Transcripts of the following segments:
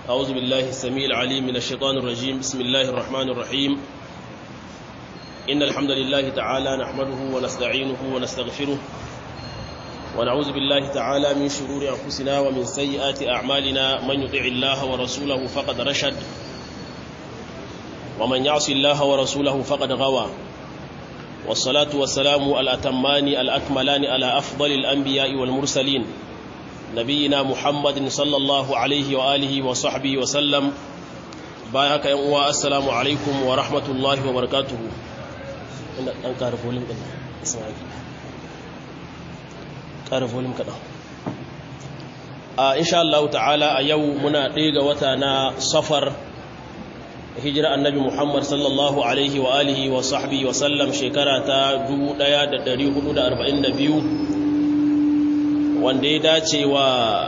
أعوذ بالله السميع العليم من الشيطان الرجيم بسم الله الرحمن الرحيم إن الحمد لله تعالى نحمده ونستعينه ونستغفره ونعوذ بالله تعالى من شرور أنفسنا ومن سيئات أعمالنا من يطع الله ورسوله فقد رشد ومن يعص الله ورسوله فقد غوى والصلاة والسلام الأتمان الأكملان على أفضل الأنبياء والمرسلين نبينا محمد صلى الله عليه وآله وصحبه وسلم بايعك يا السلام عليكم ورحمة الله وبركاته أن كارف ولم كارف ولم كذا إن شاء الله تعالى أيو منا ديغا وتانا صفر hijira annabi Muhammad sallallahu alaihi wa alihi wa sahbihi wa sallam shekara ta 1442 wanda ya dace wa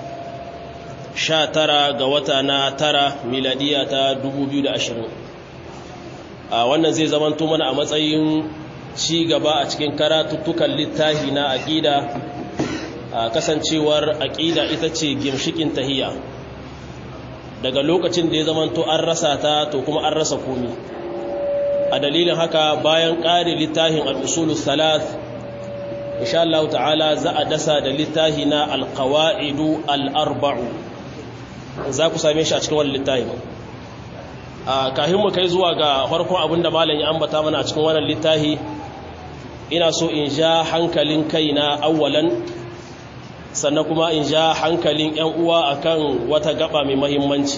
19 ga wata na tara miladiya ta 2020 a wannan zai zamanto mana a matsayin ci gaba a cikin karatuttukan littafi na aqida kasancewar aqida ita ce gimshikin tahiyya daga lokacin da ya zamanto an rasa ta to kuma an rasa komi a dalilin haka bayan ƙari littafin al'usulun salat insha Allah ta'ala za a dasa da littafi na alkawa'idu al'arba'u za ku same shi a cikin wani littafi a kahin mu kai zuwa ga farkon abin da malam ya ambata mana a cikin wannan littafi ina so in ja hankalin kaina awwalan sannan kuma in ja hankalin 'yan uwa akan wata gaba mai mahimmanci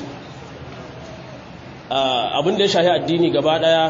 abin da ya shahi addini gaba daya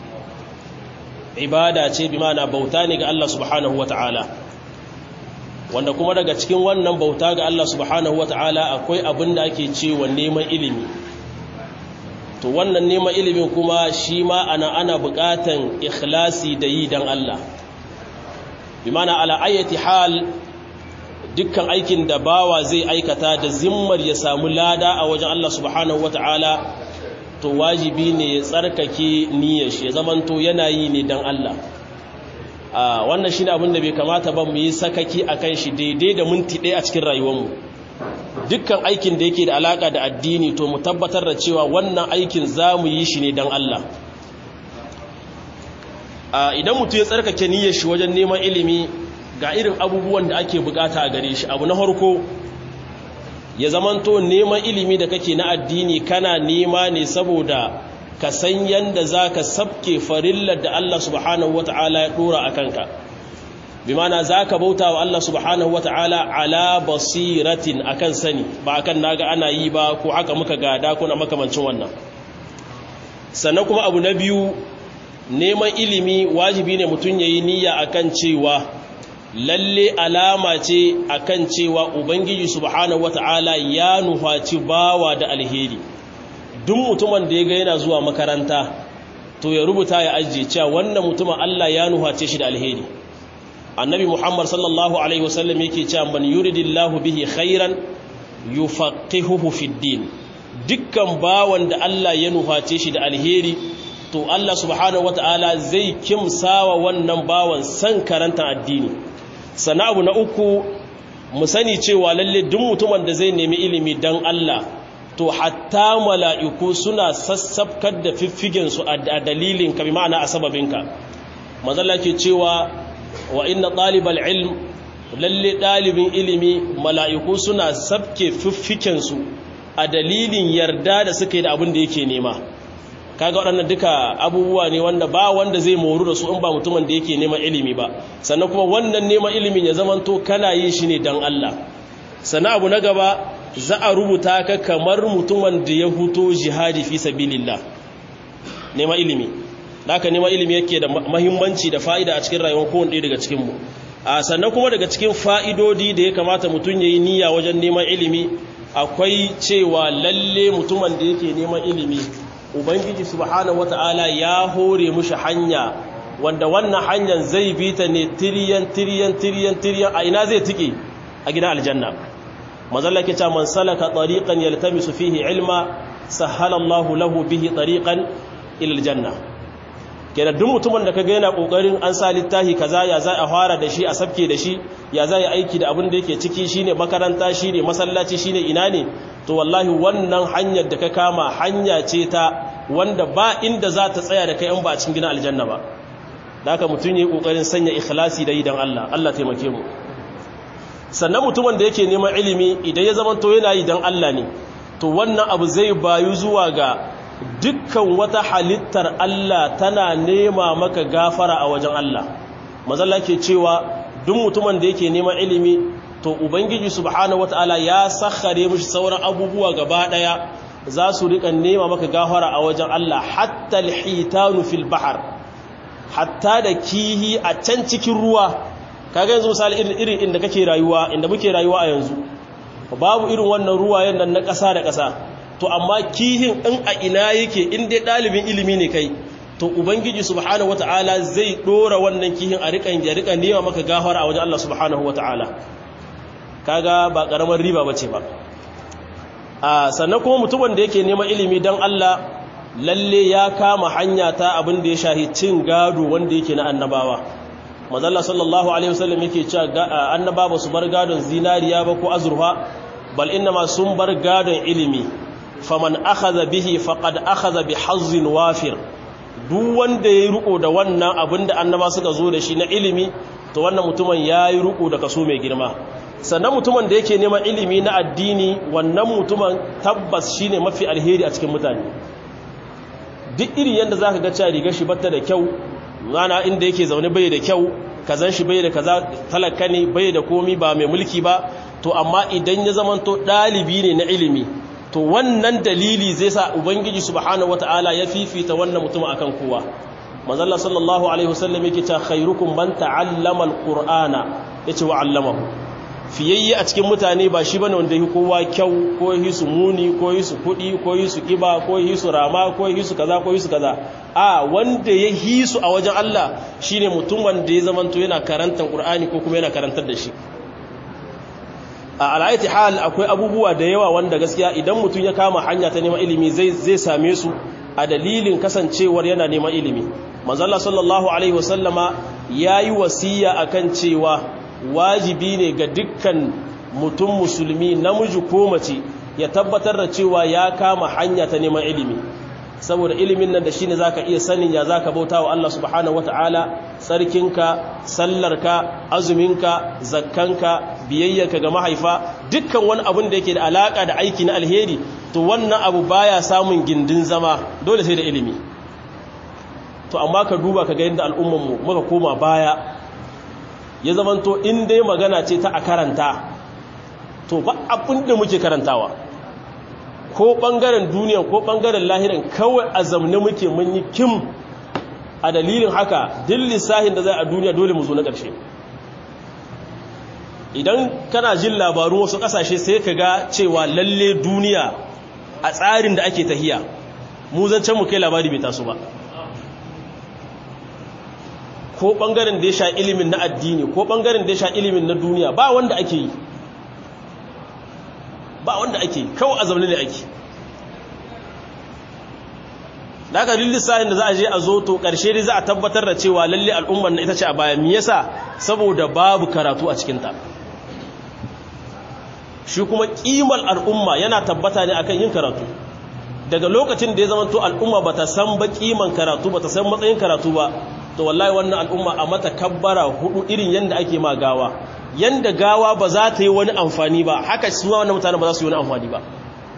ibada ce bi mana bauta ne ga Allah subhanahu wata'ala wanda kuma daga cikin wannan bauta ga Allah subhanahu wata'ala akwai abin da ake cewa neman ilimi to wannan neman ilimin kuma shi ma ana ana bukatan ikhlasi da yi dan Allah bi mana ala ayati hal dukkan aikin da bawa zai aikata da zimmar ya samu lada a wajen Allah subhanahu wata'ala to wajibi ne ya tsarkake niyyar shi ya zamanto yana yi ne dan Allah a wannan shine abin da bai kamata ba mu yi sakaki akan shi daidai da minti ɗaya a cikin rayuwarmu dukkan aikin da yake da alaka da addini to mu tabbatar da cewa wannan aikin za mu yi shi ne dan Allah idan mutum ya tsarkake niyyar shi wajen neman ilimi ga irin abubuwan da ake bukata a gare shi abu na harko ya zamanto neman ilimi da kake na addini kana nema ne saboda ka san yanda za ka sabke farillar da Allah subhanahu wa ta'ala ya dora a kanka bi mana za ka bauta wa Allah subhanahu wa ta'ala ala basiratin akan sani ba akan naga ana yi ba ko haka muka gada kuna makamancin wannan sannan kuma abu na biyu neman ilimi wajibi ne mutum ya yi niyya akan cewa lalle alama ce akan cewa ubangiji subhanahu wata'ala ya nufaci bawa da alheri duk mutumin da ya ga yana zuwa makaranta to ya rubuta ya ajiye cewa wannan mutumin Allah ya nuface shi da alheri annabi muhammad sallallahu alaihi wasallam yake cewa man yuridillahu bihi khairan yufaqihuhu fid din dukkan bawan da Allah ya nuface shi da alheri to Allah subhanahu wata'ala zai kimsawa wannan bawan san karanta addini sana abu na uku mu sani cewa lalle duk mutumin da zai nemi ilimi dan Allah to hatta mala'iku suna sassafkar da fiffigensu a dalilin ka bi ma'ana a sababinka mazalla ke cewa wa inna ɗalibal ilm lalle ɗalibin ilimi mala'iku suna sabke fiffikensu a dalilin yarda da suka yi da abin da yake nema kaga waɗannan duka abubuwa ne wanda ba wanda zai moru da su in ba mutumin da yake neman ilimi ba sannan kuma wannan neman ilimin ya zamanto kana yin shi ne don Allah sannan abu na gaba za a rubuta ka kamar mutumin da ya huto jihadi fi sabilillah neman ilimi haka neman ilimi yake da mahimmanci da fa'ida a cikin rayuwar kowanne ɗaya daga cikin mu a sannan kuma daga cikin fa'idodi da ya kamata mutum ya yi niyya wajen neman ilimi akwai cewa lalle mutumin da yake neman ilimi ubangiji subhanahu wata'ala ya hore mushi hanya wanda wannan hanyar zai bi ta ne tiriyan tiriyan tiriyan tiriyan a ina zai tike a gidan aljanna mazalla ke ce man salaka tariqan yaltamisu fihi ilma sahala Allahu lahu bihi tariqan ila aljanna kenan duk mutumin da kaga yana kokarin an sa littafi kaza ya za a fara da shi a sabke da shi ya za ya aiki da abin da yake ciki shine makaranta shine masallaci shine ina ne to wallahi wannan hanyar da ka kama hanya ce ta wanda ba inda za ta tsaya da kai in ba a cikin gina aljanna ba da haka mutum yi kokarin sanya ikhlasi da idan Allah Allah taimake mu sannan mutumin da yake neman ilimi idan ya zama to yana yi dan Allah ne to wannan abu zai bayu zuwa ga dukkan wata halittar Allah tana nema maka gafara a wajen Allah mazalla ke cewa duk mutumin da yake neman ilimi to ubangiji subhanahu wataala ya sakhare mishi sauran abubuwa gaba daya za su rika nema maka gafara a wajen Allah hatta alhitanu fil bahr hatta da kihi a can cikin ruwa kaga yanzu misali irin irin inda kake rayuwa inda muke rayuwa a yanzu babu irin wannan ruwayen nan na ƙasa da ƙasa to amma kihin in a ina yake in dai ɗalibin ilimi ne kai to ubangiji subhanahu wata'ala zai ɗora wannan kihin a riƙan ya riƙa nema maka gafara a wajen Allah subhanahu wata'ala kaga ba ƙaramar riba ba ce ba a sannan kuma mutumin da yake neman ilimi don Allah lalle ya kama hanya ta abin da ya shahi cin gado wanda yake na annabawa mazalla sallallahu alaihi wasallam yake cewa annaba ba su bar gadon zinariya ba ko azurfa bal inma sun bar gadon ilimi faman akhadha bihi faqad akhadha bi hazzin wafir duk wanda yayi riko da wannan abinda annaba suka zo da shi na ilimi to wannan mutumin yayi riko da kaso mai girma sannan mutumin da yake neman ilimi na addini wannan mutumin tabbas shine mafi alheri a cikin mutane duk irin yanda zaka ga cewa rigar shi batta da kyau rana inda yake zaune bai da kyau kazan shi bai da kaza talaka ne bai da komi ba mai mulki ba to amma idan ya zamanto dalibi ne na ilimi to wannan dalili zai sa ubangiji subhanahu wataala ya fifita wannan mutum akan kowa manzalla sallallahu alaihi wasallam yake cewa khairukum man ta'allama alqur'ana yace wa 'allamahu fiyayye a cikin mutane ba shi bane wanda yake kowa kyau ko yi su muni ko yi su kudi ko yi su kiba ko yi su rama ko yi su kaza ko yi su kaza a wanda ya yi su a wajen Allah shine mutum wanda ya zamanto yana karantar Qur'ani ko kuma yana karantar da shi a al'aiti hal akwai abubuwa da yawa wanda gaskiya idan mutum ya kama hanya ta neman ilimi zai zai same su a dalilin kasancewar yana neman ilimi manzalla sallallahu alaihi wasallama yayi wasiya akan cewa wajibi ne ga dukkan mutum musulmi namiji ko mace ya tabbatar da cewa ya kama hanya ta neman ilimi saboda ilimin nan da shine zaka iya sanin ya zaka bauta wa Allah subhanahu wataala sarkinka sallarka azuminka zakkanka biyayyarka ga mahaifa dukkan wani abun da yake da alaka da aiki na alheri to wannan abu baya samun gindin zama dole sai da ilimi to amma ka duba ka ga yadda al'umman mu muka koma baya ya zamanto in dai magana ce ta a karanta to ba abin da muke karantawa ko ɓangaren duniya ko ɓangaren lahiran kawai a zamne muke mun yi kim a dalilin haka duk lissahin da zai a duniya dole mu zo na ƙarshe idan kana jin labarun wasu ƙasashe sai ka ga cewa lalle duniya a tsarin da ake tahiya mu zancen mu kai labari bai taso ba ko ɓangaren da ya sha ilimin na addini ko ɓangaren da ya sha ilimin na duniya ba wanda ake yi ba wanda ake kawai a zaune ne ake da aka lissahin da za a je a zo to ƙarshe dai za a tabbatar da cewa lalle al'ummar na ita ce a baya me yasa saboda babu karatu a cikinta shi kuma ƙimar al'umma yana tabbata ne akan yin karatu daga lokacin da ya zama to al'umma bata san ba ƙiman karatu bata san matsayin karatu ba to wallahi wannan al'umma a mata kabbara hudu irin yanda ake ma gawa yanda gawa ba za ta yi wani amfani ba haka su wannan mutane ba za su yi wani amfani ba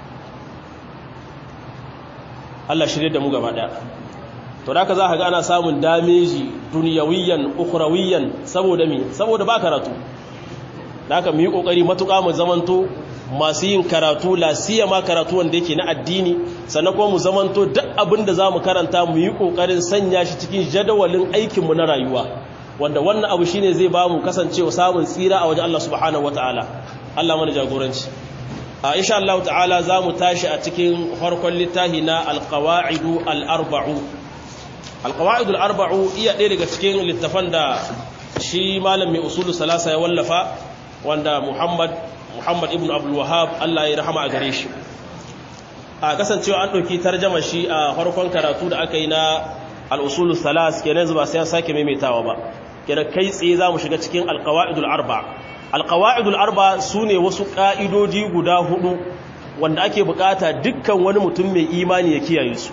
Allah shirye da mu gaba daya to da ka za ka ga ana samun dameji duniyawiyan ukhrawiyan saboda me saboda ba karatu da haka mu yi kokari matuƙa mu zamanto masu yin karatu la ma karatu wanda yake na addini sannan kuma mu zamanto duk abin da zamu karanta mu yi kokarin sanya shi cikin jadawalin aikin mu na rayuwa wanda wannan abu shine zai ba mu kasancewa samun tsira a wajen Allah subhanahu wataala Allah mana jagoranci a insha Allah ta'ala zamu tashi a cikin farkon littafi na alqawaidu al-arba'u alqawaidu al-arba'u iya ɗaya daga cikin littafan da shi malam mai usulu salasa ya wallafa wanda Muhammad Muhammad ibn Abdul Wahhab Allah ya rahama a gare shi a kasancewa an ɗauki tarjama shi a farkon karatu da aka yi na al-usul thalas kenan zuba sai sake maimaitawa ba kenan kai tsaye zamu shiga cikin al-qawaidul arba al-qawaidul arba sune wasu ka'idodi guda hudu wanda ake bukata dukkan wani mutum mai imani ya kiyaye su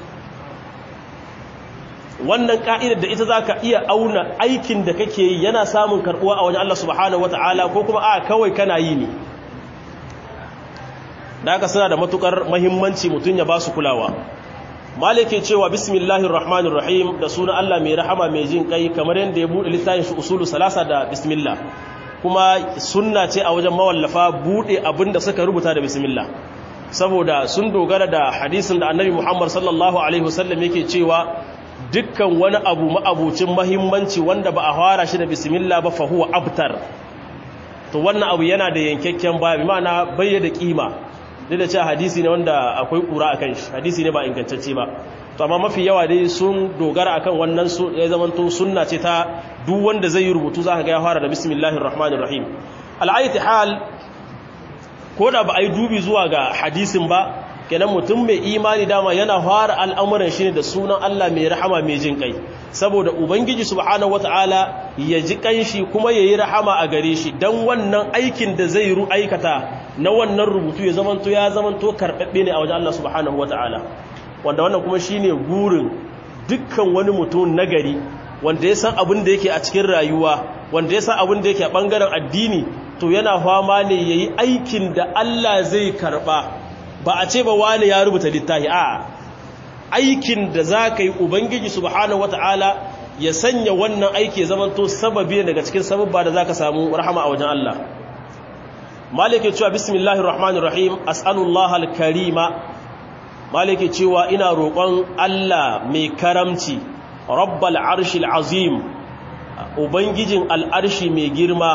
wannan ka'idar da ita zaka iya auna aikin da kake yi yana samun karbuwa a wajen Allah subhanahu wataala ko kuma a kawai kana yi ne da haka suna da matukar mahimmanci mutum ya ba su kulawa malike cewa bismillahir rahmanir rahim da suna Allah mai rahama mai jin kai kamar yadda ya bude littafin shi usulu salasa da bismillah kuma sunna ce a wajen mawallafa bude abinda suka rubuta da bismillah saboda sun dogara da hadisin da annabi Muhammad sallallahu alaihi wasallam yake cewa dukkan wani abu ma'abucin mahimmanci wanda ba a fara shi da bismillah ba fa huwa abtar to wannan abu yana da yankakken ba bi ma'ana bayyana kima duk da cewa hadisi ne wanda akwai kura akan shi hadisi ne ba ingantacce ba to amma mafi yawa dai sun dogara akan wannan su ya zama to sunna ce ta duk wanda zai yi rubutu zaka ga ya fara da bismillahir rahmanir rahim al'ayati hal ko da ba ai dubi zuwa ga hadisin ba kenan mutum mai imani dama yana fara al'amuran shi ne da sunan Allah mai rahama mai jin kai saboda ubangiji subhanahu wataala ya ji kanshi kuma yayi rahama a gare shi dan wannan aikin da zai ru aikata na wannan rubutu ya zamanto ya zamanto karbabbe ne a wajen Allah subhanahu wataala wanda wannan kuma shine gurin dukkan wani mutum nagari wanda ya san abin da yake a cikin rayuwa wanda ya san abin da yake a bangaren addini to yana fama ne yayi aikin da Allah zai karba ba a ce ba wani ya rubuta littafi a aikin da za ka yi ubangiji subhanahu wata'ala ya sanya wannan aiki ya zamanto sababi daga cikin sababba da za ka samu rahama a wajen Allah malike cewa bismillahir rahmanir rahim as'alullah al-karima malike cewa ina roƙon Allah mai karamci rabbal arshil azim ubangijin al'arshi mai girma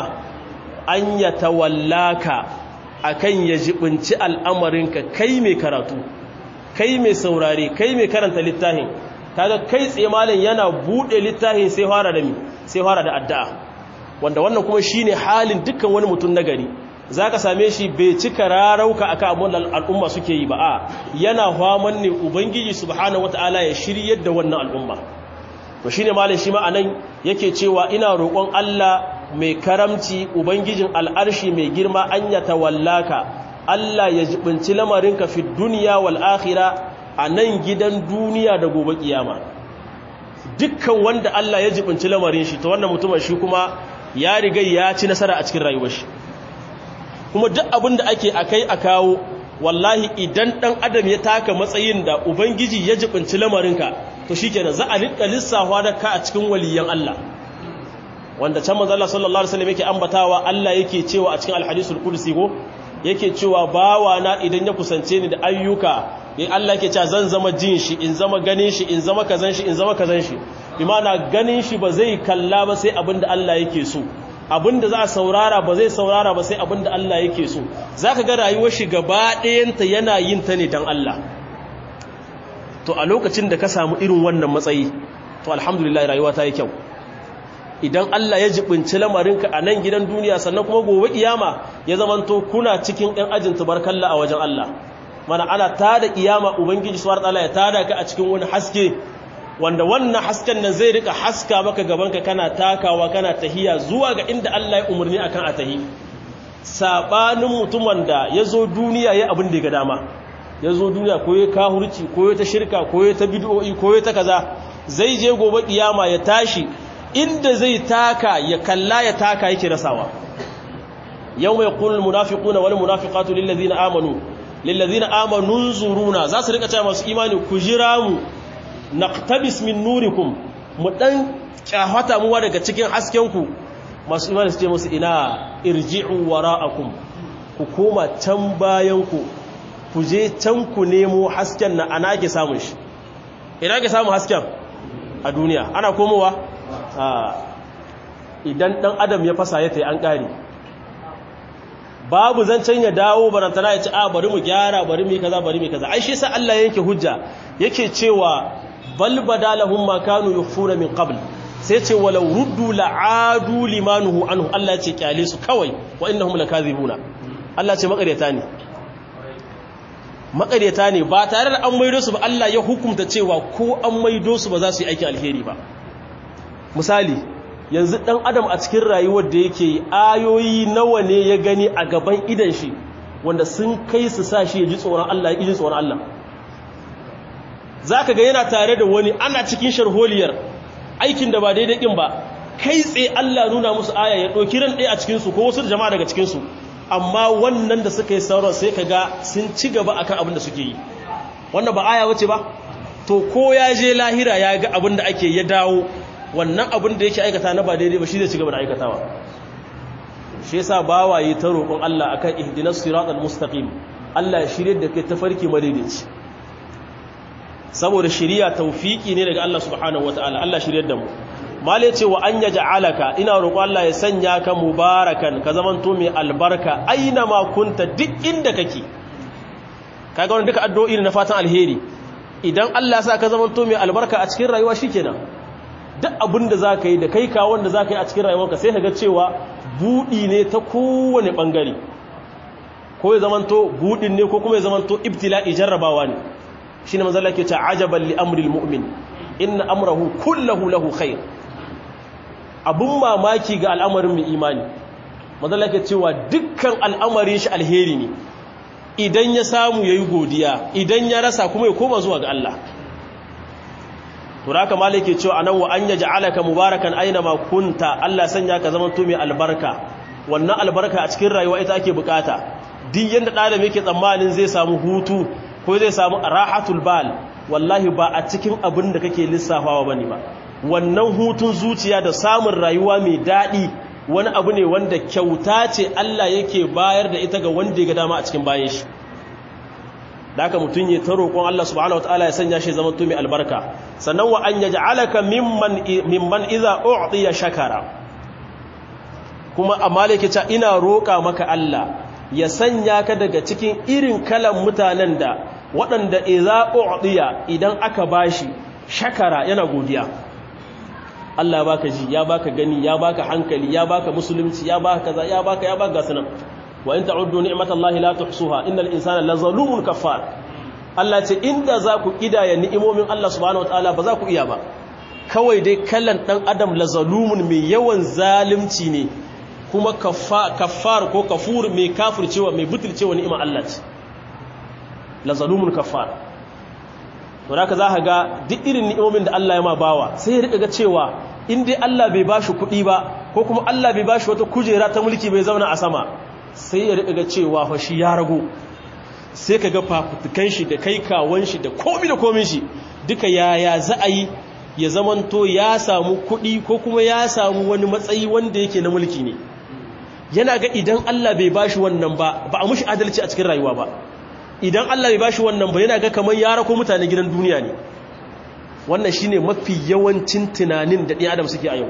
an yatawallaka akan ya jibinci al'amarinka kai mai karatu kai mai saurare kai mai karanta littafin kaga kai tsaye malam yana bude littafin sai fara da mi sai fara da addu'a wanda wannan kuma shine halin dukkan wani mutum nagari zaka same shi bai cika rarauka akan abun al'umma suke yi ba a yana faman ne ubangiji subhanahu wataala ya shiryar da wannan al'umma to shine malam shi ma anan yake cewa ina roƙon Allah mai karamci ubangijin al'arshi mai girma an ya tawallaka Allah ya jibinci lamarinka fi duniya wal akhira a nan gidan duniya da gobe kiyama dukkan wanda Allah ya jibinci lamarin shi ta wannan mutumin shi kuma ya riga ya ci nasara a cikin rayuwar shi kuma duk abin da ake akai a kawo wallahi idan dan adam ya taka matsayin da ubangiji ya jibinci lamarinka to shikenan za a rika lissafa da ka a cikin waliyan Allah wanda can manzo Allah sallallahu alaihi wasallam yake ambatawa Allah yake cewa a cikin alhadisul qudsi go yake cewa bawa na idan ya kusance ni da ayyuka in Allah yake cewa zan zama jin shi in zama ganin shi in zama kazan shi in zama kazan shi bi ma'ana ganin shi ba zai kalla ba sai abinda Allah yake so abinda za a saurara ba zai saurara ba sai abinda Allah yake so zaka ga rayuwar shi gaba ɗayanta yana yin ta ne dan Allah to a lokacin da ka samu irin wannan matsayi to alhamdulillah rayuwa ta yi kyau idan Allah ya jibinci lamarinka a nan gidan duniya sannan kuma gobe kiyama ya zamanto kuna cikin ɗan ajin tubarkalla a wajen Allah mana ana tada kiyama ubangiji subhanahu wataala ya tada ka a cikin wani haske wanda wannan hasken nan zai rika haska maka gabanka kana takawa kana tahiya zuwa ga inda Allah ya umarni akan a tahi sabanin mutum wanda ya zo duniya ya abin da ya ga dama ya zo duniya ko ya kahurci ko ya ta shirka ko ya ta bid'o'i ko ya ta kaza zai je gobe kiyama ya tashi inda zai taka ya kalla ya taka yake rasawa yau mai kulul munafiquna wal munafiqatu lil ladina amanu lil ladina amanu zuruna za su rika cewa masu imani ku jira mu naqtabis min nurikum mu dan kyahata muwa daga cikin hasken ku masu imani su ce musu ina irji'u wara'akum ku koma can bayan ku ku je can ku nemo hasken na ana ke samun shi ina ke samun hasken a duniya ana komowa idan dan adam ya fasa ya tai an kare babu zancen ya dawo barantana ya ci a bari mu gyara bari mu kaza bari mu kaza ai shi sa Allah yake hujja yake cewa bal badalahum ma kanu yukhfuna min qabl sai ce walau ruddu la'adu limanuhu anhu Allah ce kyale su kawai wa innahum lakazibuna Allah ce makaryata ne maƙaryata ne ba tare da an maido su ba Allah ya hukunta cewa ko an maido su ba za su yi aikin alheri ba misali yanzu ɗan adam a cikin rayuwar da yake ayoyi nawa ne ya gani a gaban idan shi wanda sun kai su sa shi ya ji tsoron Allah ya ji tsoron Allah za ka ga yana tare da wani ana cikin sharholiyar aikin da ba daidai ɗin ba kai tsaye Allah nuna musu aya ya ɗauki ran ɗaya a cikinsu ko wasu jama'a daga cikinsu amma wannan da suka yi sauran sai ka ga sun ci gaba akan abin da suke yi wannan ba aya wace ba to ko ya je lahira ya ga abin da ake ya dawo wannan abin da yake aikata na ba daidai ba shi zai ci gaba da aikatawa shi yasa bawaye ta roƙon Allah akan ihdinas siratal mustaqim Allah ya shirye da kai tafarki madaidaici saboda shiriya tawfiki ne daga Allah subhanahu wataala Allah shiryar da mu male ce wa an yaj'alaka ina roƙo Allah ya sanya ka mubarakan ka zamanto mai albarka aina ma kunta duk inda kake kaga wannan duka addu'o'i ne na fatan alheri idan Allah ya sa ka zamanto mai albarka a cikin rayuwa shikenan duk abin da zaka yi da kai ka wanda zaka yi a cikin rayuwarka sai kaga cewa budi ne ta kowane bangare ko ya zamanto budin ne ko kuma ya zamanto ibtila'i jarrabawa ne shine manzo Allah ke ce ajaban li amril mu'min inna amrahu kullahu lahu khair abun mamaki ga al'amarin mai imani mazala ke cewa dukkan al'amarin shi alheri ne idan ya samu ya yi godiya idan ya rasa kuma ya koma zuwa ga Allah turaka malai ke cewa anan wa an yaji alaka mubarakan aina ma kunta Allah sanya ka zama to mai albarka wannan albarka a cikin rayuwa ita ake bukata duk yanda ɗalib yake tsammanin zai samu hutu ko zai samu rahatul bal wallahi ba a cikin abin da kake lissafawa bane ba wannan hutun zuciya da samun rayuwa mai daɗi wani abu ne wanda kyauta ce Allah yake bayar da ita ga wanda ya ga dama a cikin bayan shi da haka mutum ya ta roƙon Allah subhanahu wataala ya sanya shi zama mai albarka sannan wa an yaj'alaka mimman mimman idza u'tiya shakara kuma amma yake cewa ina roƙa maka Allah ya sanya ka daga cikin irin kalan mutanen da waɗanda idza u'tiya idan aka bashi shakara yana godiya Allah ya baka ji ya baka gani ya baka hankali ya baka musulunci ya baka kaza ya baka ya baka gasanan wa in ta'uddu ni'matallahi la tuhsuha innal insana lazalumun kafar Allah ce inda za ku kidaya ni'imomin Allah subhanahu wataala ba za ku iya ba kawai dai kallan dan adam lazalumun mai yawan zalunci ne kuma kaffar ko kafur mai kafircewa mai butulcewa ni'imar Allah ce lazalumun kafar to da za ka ga duk irin ni'imomin da Allah ya ma bawa sai ya rika ga cewa in dai Allah bai bashi kuɗi ba ko kuma Allah bai bashi wata kujera ta mulki bai zauna a sama sai ya rika ga cewa fa shi ya rago sai ka ga fafutukan shi da kai kawon shi da komi da komin shi duka yaya za a yi ya zamanto ya samu kuɗi ko kuma ya samu wani matsayi wanda yake na mulki ne yana ga idan Allah bai bashi wannan ba ba a mushi adalci a cikin rayuwa ba idan Allah bai bashi wannan ba yana ga kamar ya rako mutane gidan duniya ne wannan shine mafi yawancin tunanin da ɗan adam suke a yau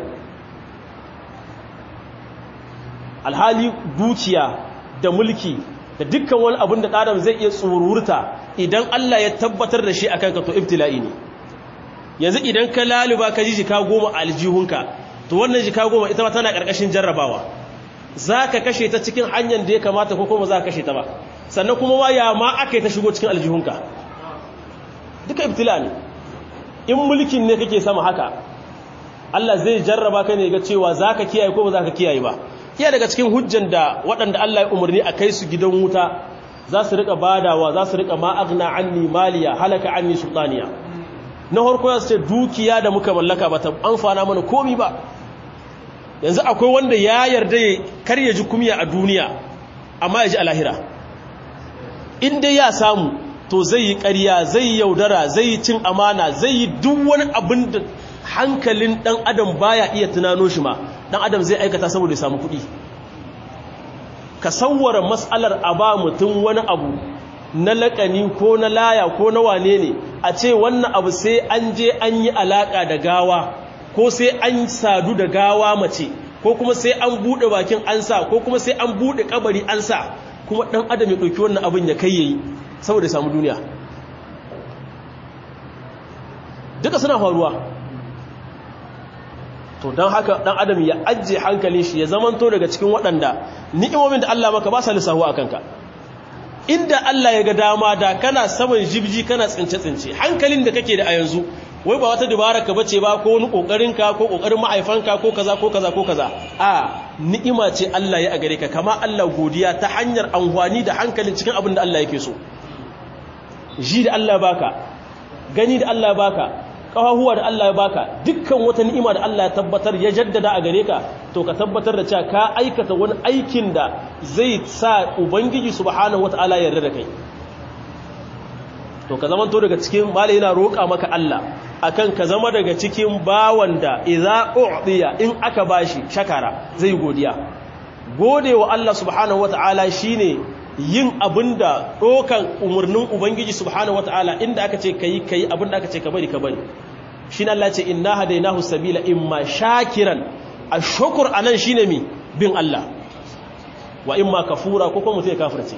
alhali dukiya da mulki da dukkan wani abin da ɗan adam zai iya tsururta idan Allah ya tabbatar da shi akan ka to ibtila'i ne yanzu idan ka laluba ka ji jika goma a aljihunka to wannan jika goma ita ma tana ƙarƙashin jarrabawa za ka kashe ta cikin hanyar da ya kamata ko kuma za ka kashe ta ba sannan kuma ma ya ma aka yi ta shigo cikin aljihunka duka ibtila ne in mulkin ne kake sama haka Allah zai jarraba ka ne ga cewa za ka kiyaye ko ba za ka kiyaye ba iya daga cikin hujjan da waɗanda Allah ya umarni a kai su gidan wuta za su riƙa badawa za su riƙa ma'agna anni maliya halaka anni sultaniya na harko ya ce dukiya da muka mallaka ba ta amfana mana komi ba yanzu akwai wanda ya yarda kar ya ji kumya a duniya amma ya ji a lahira in dai ya samu to zai yi ƙarya zai yi yaudara zai yi cin amana zai yi duk wani abin da hankalin ɗan adam baya iya tunano shi ma ɗan adam zai aikata saboda ya samu kuɗi ka sauwara matsalar a ba mutum wani abu na laƙani ko na laya ko na wane ne a ce wannan abu sai an je an yi alaƙa da gawa ko sai an sadu da gawa mace ko kuma sai an buɗe bakin an sa ko kuma sai an buɗe kabari an sa kuma ɗan adam ya ɗauki wannan abin ya kai yayi saboda samu duniya duka suna faruwa to don haka ɗan adam ya ajiye hankalin shi ya zamanto daga cikin waɗanda ni'imomin da Allah maka ba sa lissahuwa a kanka inda Allah ya ga dama da kana saman jibji kana tsince-tsince hankalin da kake da a yanzu wai ba wata dubara ka bace ba ko wani kokarin ka ko kokarin ma'aifanka ko kaza ko kaza ko kaza a ni'ima ce Allah ya a gare ka kama Allah godiya ta hanyar amfani da hankalin cikin abin da Allah yake so ji da Allah baka gani da Allah baka kafahuwa da Allah ya baka dukkan wata ni'ima da Allah ya tabbatar ya jaddada a gare ka to ka tabbatar da cewa ka aikata wani aikin da zai sa ubangiji subhanahu wataala ya yarda da kai to ka zama to daga cikin malai yana roƙa maka Allah akan ka zama daga cikin bawan da idza u'diya in aka bashi shakara zai godiya godewa Allah subhanahu wataala shine yin abinda dokan umurnin ubangiji subhanahu wataala inda aka ce kai kai abinda aka ce ka bari ka bari shine Allah ce inna hadainahu sabila imma shakiran ashkur anan shine mi bin Allah wa imma kafura ko kuma mutai kafirce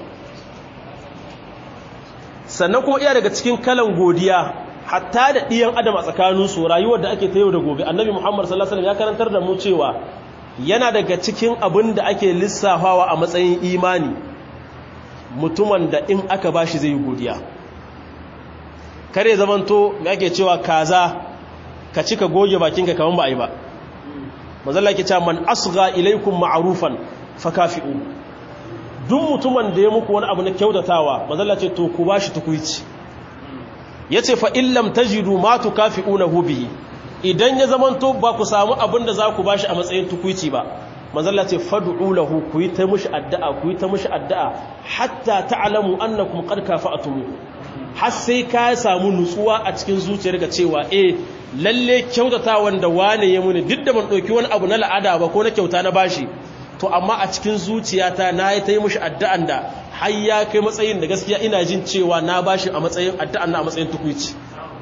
sannan kuma iya daga cikin kalan godiya hatta da ɗiyan adam a tsakaninsu rayuwar da ake ta yau da gobe annabi muhammad sallallahu alaihi ya karantar da mu cewa yana daga cikin abin da ake lissafawa a matsayin imani mutumin da in aka bashi zai yi godiya kare zamanto me ake cewa kaza ka ci ka goge bakinka kaman ba a yi ba mazalla ke cewa man asgha ilaikum ma'rufan fakafi'u duk mutumin da ya muku wani abu na kyautatawa mazalla ce to ku bashi tukuici ya ce fa'in lam ta jiru matu kafi una hubi idan ya zamanto ba ku samu abin da za ku ba shi a matsayin tukwici ba mazalla ce fadu'u lahu ku yi ta mushi addu'a ku yi ta mushi addu'a hatta ta'alamu annakum qad kafa'tum har sai ka samu nutsuwa a cikin zuciyar ga cewa eh lalle kyautata wanda wane ya muni duk da ban dauki wani abu na la'ada ba ko na kyauta na bashi to amma a cikin zuciyata na yi ta yi mushi addu'an da har ya kai matsayin da gaskiya ina jin cewa na bashi a matsayin addu'an na a matsayin tukwici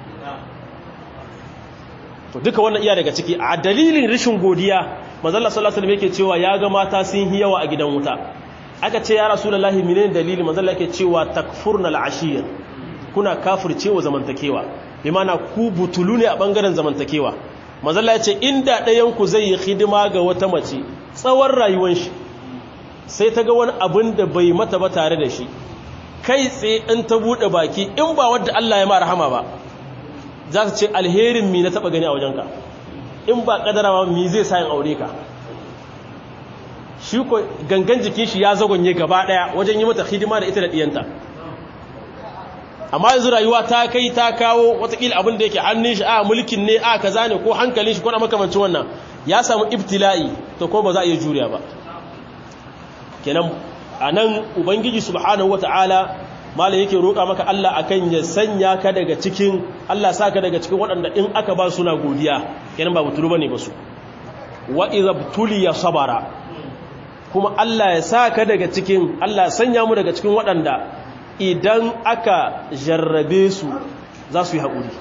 to duka wannan iya daga ciki a dalilin rashin godiya manzalla sallallahu alaihi yake cewa ya ga mata sun yi yawa a gidan wuta aka ce ya rasulullahi menene dalili manzalla yake cewa takfurna al'ashir kuna kafircewa zamantakewa bi mana ku butulu ne a bangaren zamantakewa manzalla yace inda ɗayan ku zai yi hidima ga wata mace tsawon rayuwar shi sai ta ga wani abin da bai mata ba tare da shi kai tsaye in ta buɗe baki in ba wadda Allah ya ma rahama ba za ta ce alherin mi na taɓa gani a wajenka in ba ƙadara ma mi zai sayin aure ka shi ko gangan jikin shi ya zagonye gaba ɗaya wajen yi mata hidima da ita da ɗiyanta amma yanzu rayuwa ta kai ta kawo watakila abin da yake hannun shi a mulkin ne a kaza ne ko hankalin shi ko na makamancin wannan ya samu ibtila'i to ko ba za a iya juriya ba kenan a nan ubangiji subhanahu wata'ala malam yake roƙa maka Allah akan ya sanya ka daga cikin Allah saka daga cikin waɗanda in aka ba suna godiya kenan ba butulu bane ba su wa idza ya sabara kuma Allah ya saka daga cikin Allah sanya mu daga cikin waɗanda idan aka jarrabe su za su yi haƙuri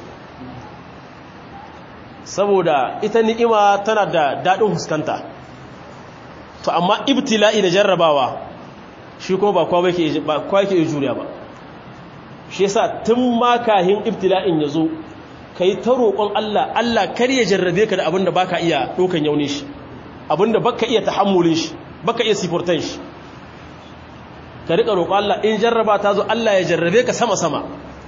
saboda ita ni'ima tana da daɗin huskanta to amma ibtila'i da jarrabawa shi kuma ba kowa yake iya juriya ba shi yasa tun ma kahin ibtila'in ya zo ka yi ta roƙon Allah Allah kar ya jarrabe ka da abin da baka iya ɗaukan yauni shi abin da baka iya tahammulin shi baka iya sifurtan shi ka riƙa roƙon Allah in jarraba ta zo Allah ya jarrabe ka sama-sama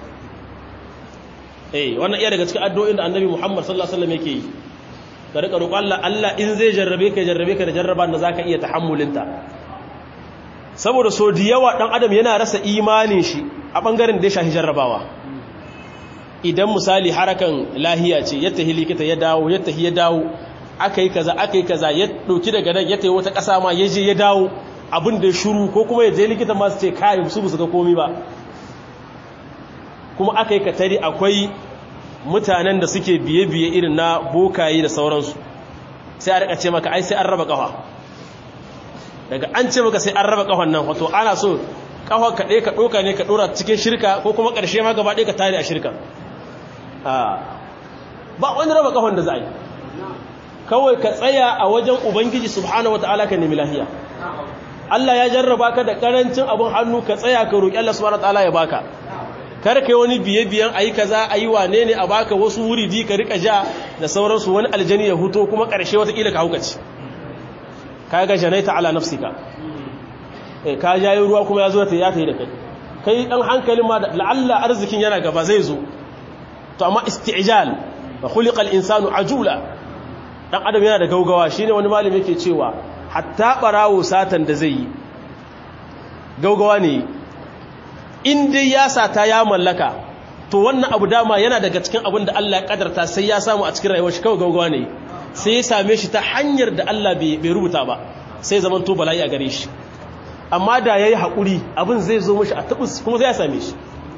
eh wannan iya daga cikin addu'o'in da annabi Muhammad sallallahu alaihi wasallam yake yi ka riƙa roƙon Allah Allah in zai jarrabe ka jarrabe ka da jarraba da zaka iya tahammulinta saboda so da yawa dan adam yana rasa imanin shi a bangaren da ya shafi jarrabawa idan misali harakan lahiya ce ya tahi likita ya dawo ya tahi ya dawo akai kaza akai kaza ya dauki daga nan ya tahi wata kasa ma ya je ya dawo abin da ya shuru ko kuma ya je likita ma su ce kai su su ga komai ba kuma akai katari akwai mutanen da suke biye-biye irin na bokaye da sauransu sai a rika ce maka ai sai an raba kafa daga an ce maka sai an raba kafan nan wato ana so kafa ka ɗaya ka ɗoka ne ka ɗora cikin shirka ko kuma ƙarshe ma gaba ɗaya ka tare a shirka ba wani raba kafan da za a yi kawai ka tsaya a wajen ubangiji subhanahu wata'ala ka nemi lahiya Allah ya jarraba ka da karancin abin hannu ka tsaya ka roƙi Allah subhanahu wata'ala ya baka kar kai wani biye-biyen ayi kaza ayi wane ne a baka wasu wuri di ka rika ja da sauransu wani aljani ya huto kuma ƙarshe watakila ka haukaci ka ga janaita ala nafsika eh ka jayi ruwa kuma ya zo ta ya tayi da kai kai dan hankalin ma la'alla arzikin yana gaba zai zo to amma isti'jal wa khuliqal insanu ajula dan adam yana da gaugawa shine wani malami yake cewa hatta barawo satan da zai yi gaugawa ne in dai ya sata ya mallaka to wannan abu dama yana daga cikin abin da Allah ya kadarta sai ya samu a cikin rayuwar shi kawai gaugawa ne sai ya same shi ta hanyar da Allah bai rubuta ba sai zaman to bala'i a gare shi amma da yayi hakuri abin zai zo mishi a tabus kuma sai ya same shi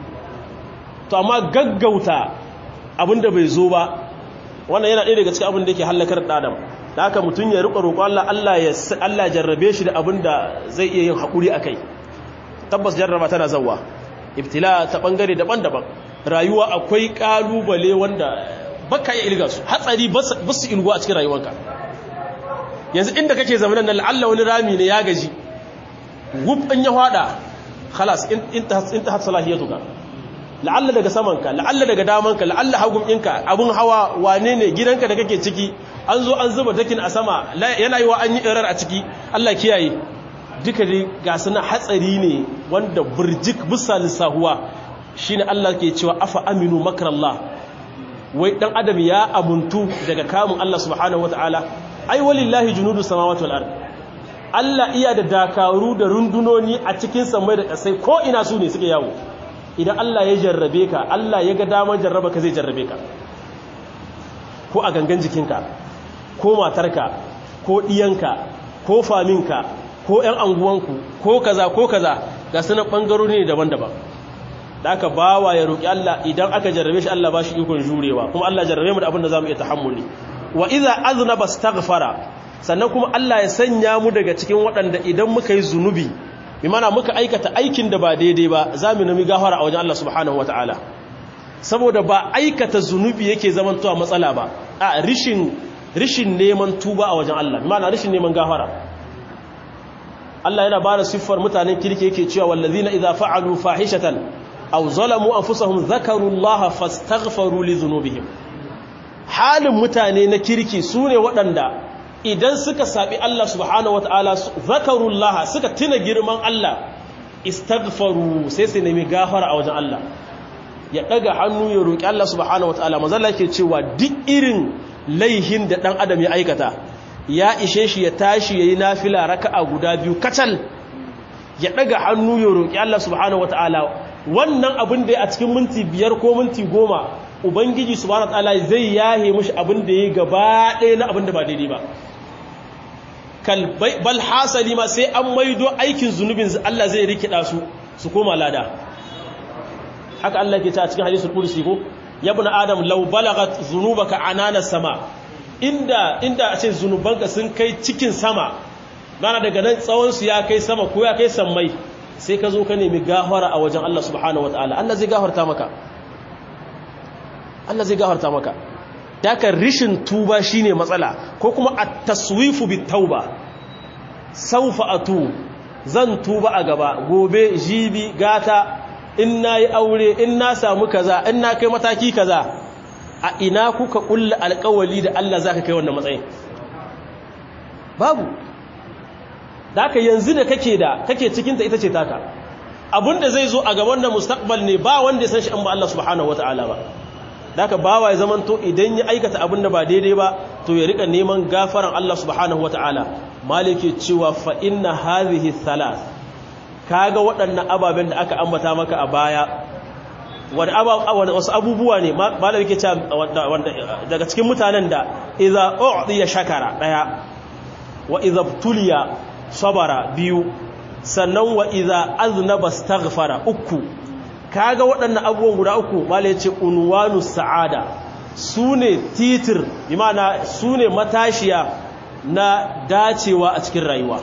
to amma gaggauta abin da bai zo ba wannan yana ɗaya daga cikin abin da yake halakar da adam da haka mutum ya riƙa roƙo Allah Allah ya Allah jarrabe shi da abin da zai iya yin hakuri akai tabbas jarraba tana zawwa ibtila ta bangare daban-daban rayuwa akwai kalubale wanda baka iya ilga su hatsari ba su ilgo a cikin rayuwarka yanzu inda kake zamanin nan la'alla wani rami ne ya gaji gub in ya hada khalas intahat salahiyatuka la'alla daga samanka la'alla daga damanka la'alla hagun ɗinka abun hawa wane ne gidanka da kake ciki an zo an zuba dakin a sama yana yi wa an yi irar a ciki Allah kiyaye duka dai ga suna hatsari ne wanda burjik bisa lissahuwa shine Allah ke cewa afa aminu makrallah wai dan adam ya amuntu daga kamun Allah subhanahu wataala ai walillahi junudu samawati wal ard Allah iya da dakaru da rundunoni a cikin samai da kasai ko ina su ne suke yawo idan Allah ya jarrabe ka Allah ya ga daman jarraba ka zai jarrabe ka ko a gangan jikinka ko matarka ko diyanka ko faminka ko ƴan anguwanku ko kaza ko kaza ga sunan bangarori ne daban-daban da aka bawa ya roƙi Allah idan aka jarrabe shi Allah ba shi ikon jurewa kuma Allah jarrabe mu da abin da zamu iya tahammuli wa idza aznaba astaghfara sannan kuma Allah ya sanya mu daga cikin waɗanda idan muka yi zunubi bi mana muka aikata aikin da ba daidai ba zamu nemi gafara a wajen Allah subhanahu wataala saboda ba aikata zunubi yake zamantowa matsala ba a rishin rishin neman tuba a wajen Allah bi mana rishin neman gafara Allah yana bada siffar mutanen kirki yake cewa wallazina idza fa'alu fahishatan aw zalamu anfusahum dhakaru Allah fastaghfaru li dhunubihim halin mutane na kirki sune waɗanda idan suka sabi Allah subhanahu wataala dhakaru Allah suka tuna girman Allah istaghfaru sai su nemi gafara a wajen Allah ya daga hannu ya roki Allah subhanahu wataala manzala yake cewa duk irin laihin da dan adam ya aikata ya ishe shi ya tashi yayi nafila raka'a guda biyu kacal ya daga hannu ya roki Allah subhanahu wataala wannan abin da a cikin minti biyar ko minti goma ubangiji subhanahu wataala zai yahe mishi abin da ya gaba ɗaya na abin da ba daidai ba kal bal hasali ma sai an maido aikin zunubin Allah zai rikida su su koma lada haka Allah ke ta cikin hadisul qudsi ko ya ibn adam law balagat zunubaka anana sama inda inda a ce zunubanka sun kai cikin sama mana daga nan tsawon su ya kai sama ko ya kai sammai sai ka zo ka nemi gafara a wajen Allah subhanahu wataala Allah zai gafarta maka Allah zai gafarta maka daga rishin tuba shine matsala ko kuma at-taswifu bit-tauba sawfa atu zan tuba a gaba gobe jibi gata in nayi aure in na samu kaza in na kai mataki kaza a ina kuka kulla alƙawali da Allah zaka kai wannan matsayin babu daka yanzu da kake da kake cikin ta ita ce taka abinda zai zo a gaban da mustaqbal ne ba wanda ya san shi an ba Allah subhanahu wataala ba daka bawa ya zaman to idan ya aikata abinda ba daidai ba to ya rika neman gafaran Allah subhanahu wataala malike cewa fa inna hadhihi thalath kaga waɗannan ababen da aka ambata maka a baya wani wasu abubuwa ne malam yake cewa daga cikin mutanen da idza u'diya shakara daya wa idza tuliya sabara biyu sannan wa idza aznaba astaghfara uku kaga waɗannan abubuwan guda uku malam yace unwanu sa'ada sune titir bi ma'ana sune matashiya na dacewa a cikin rayuwa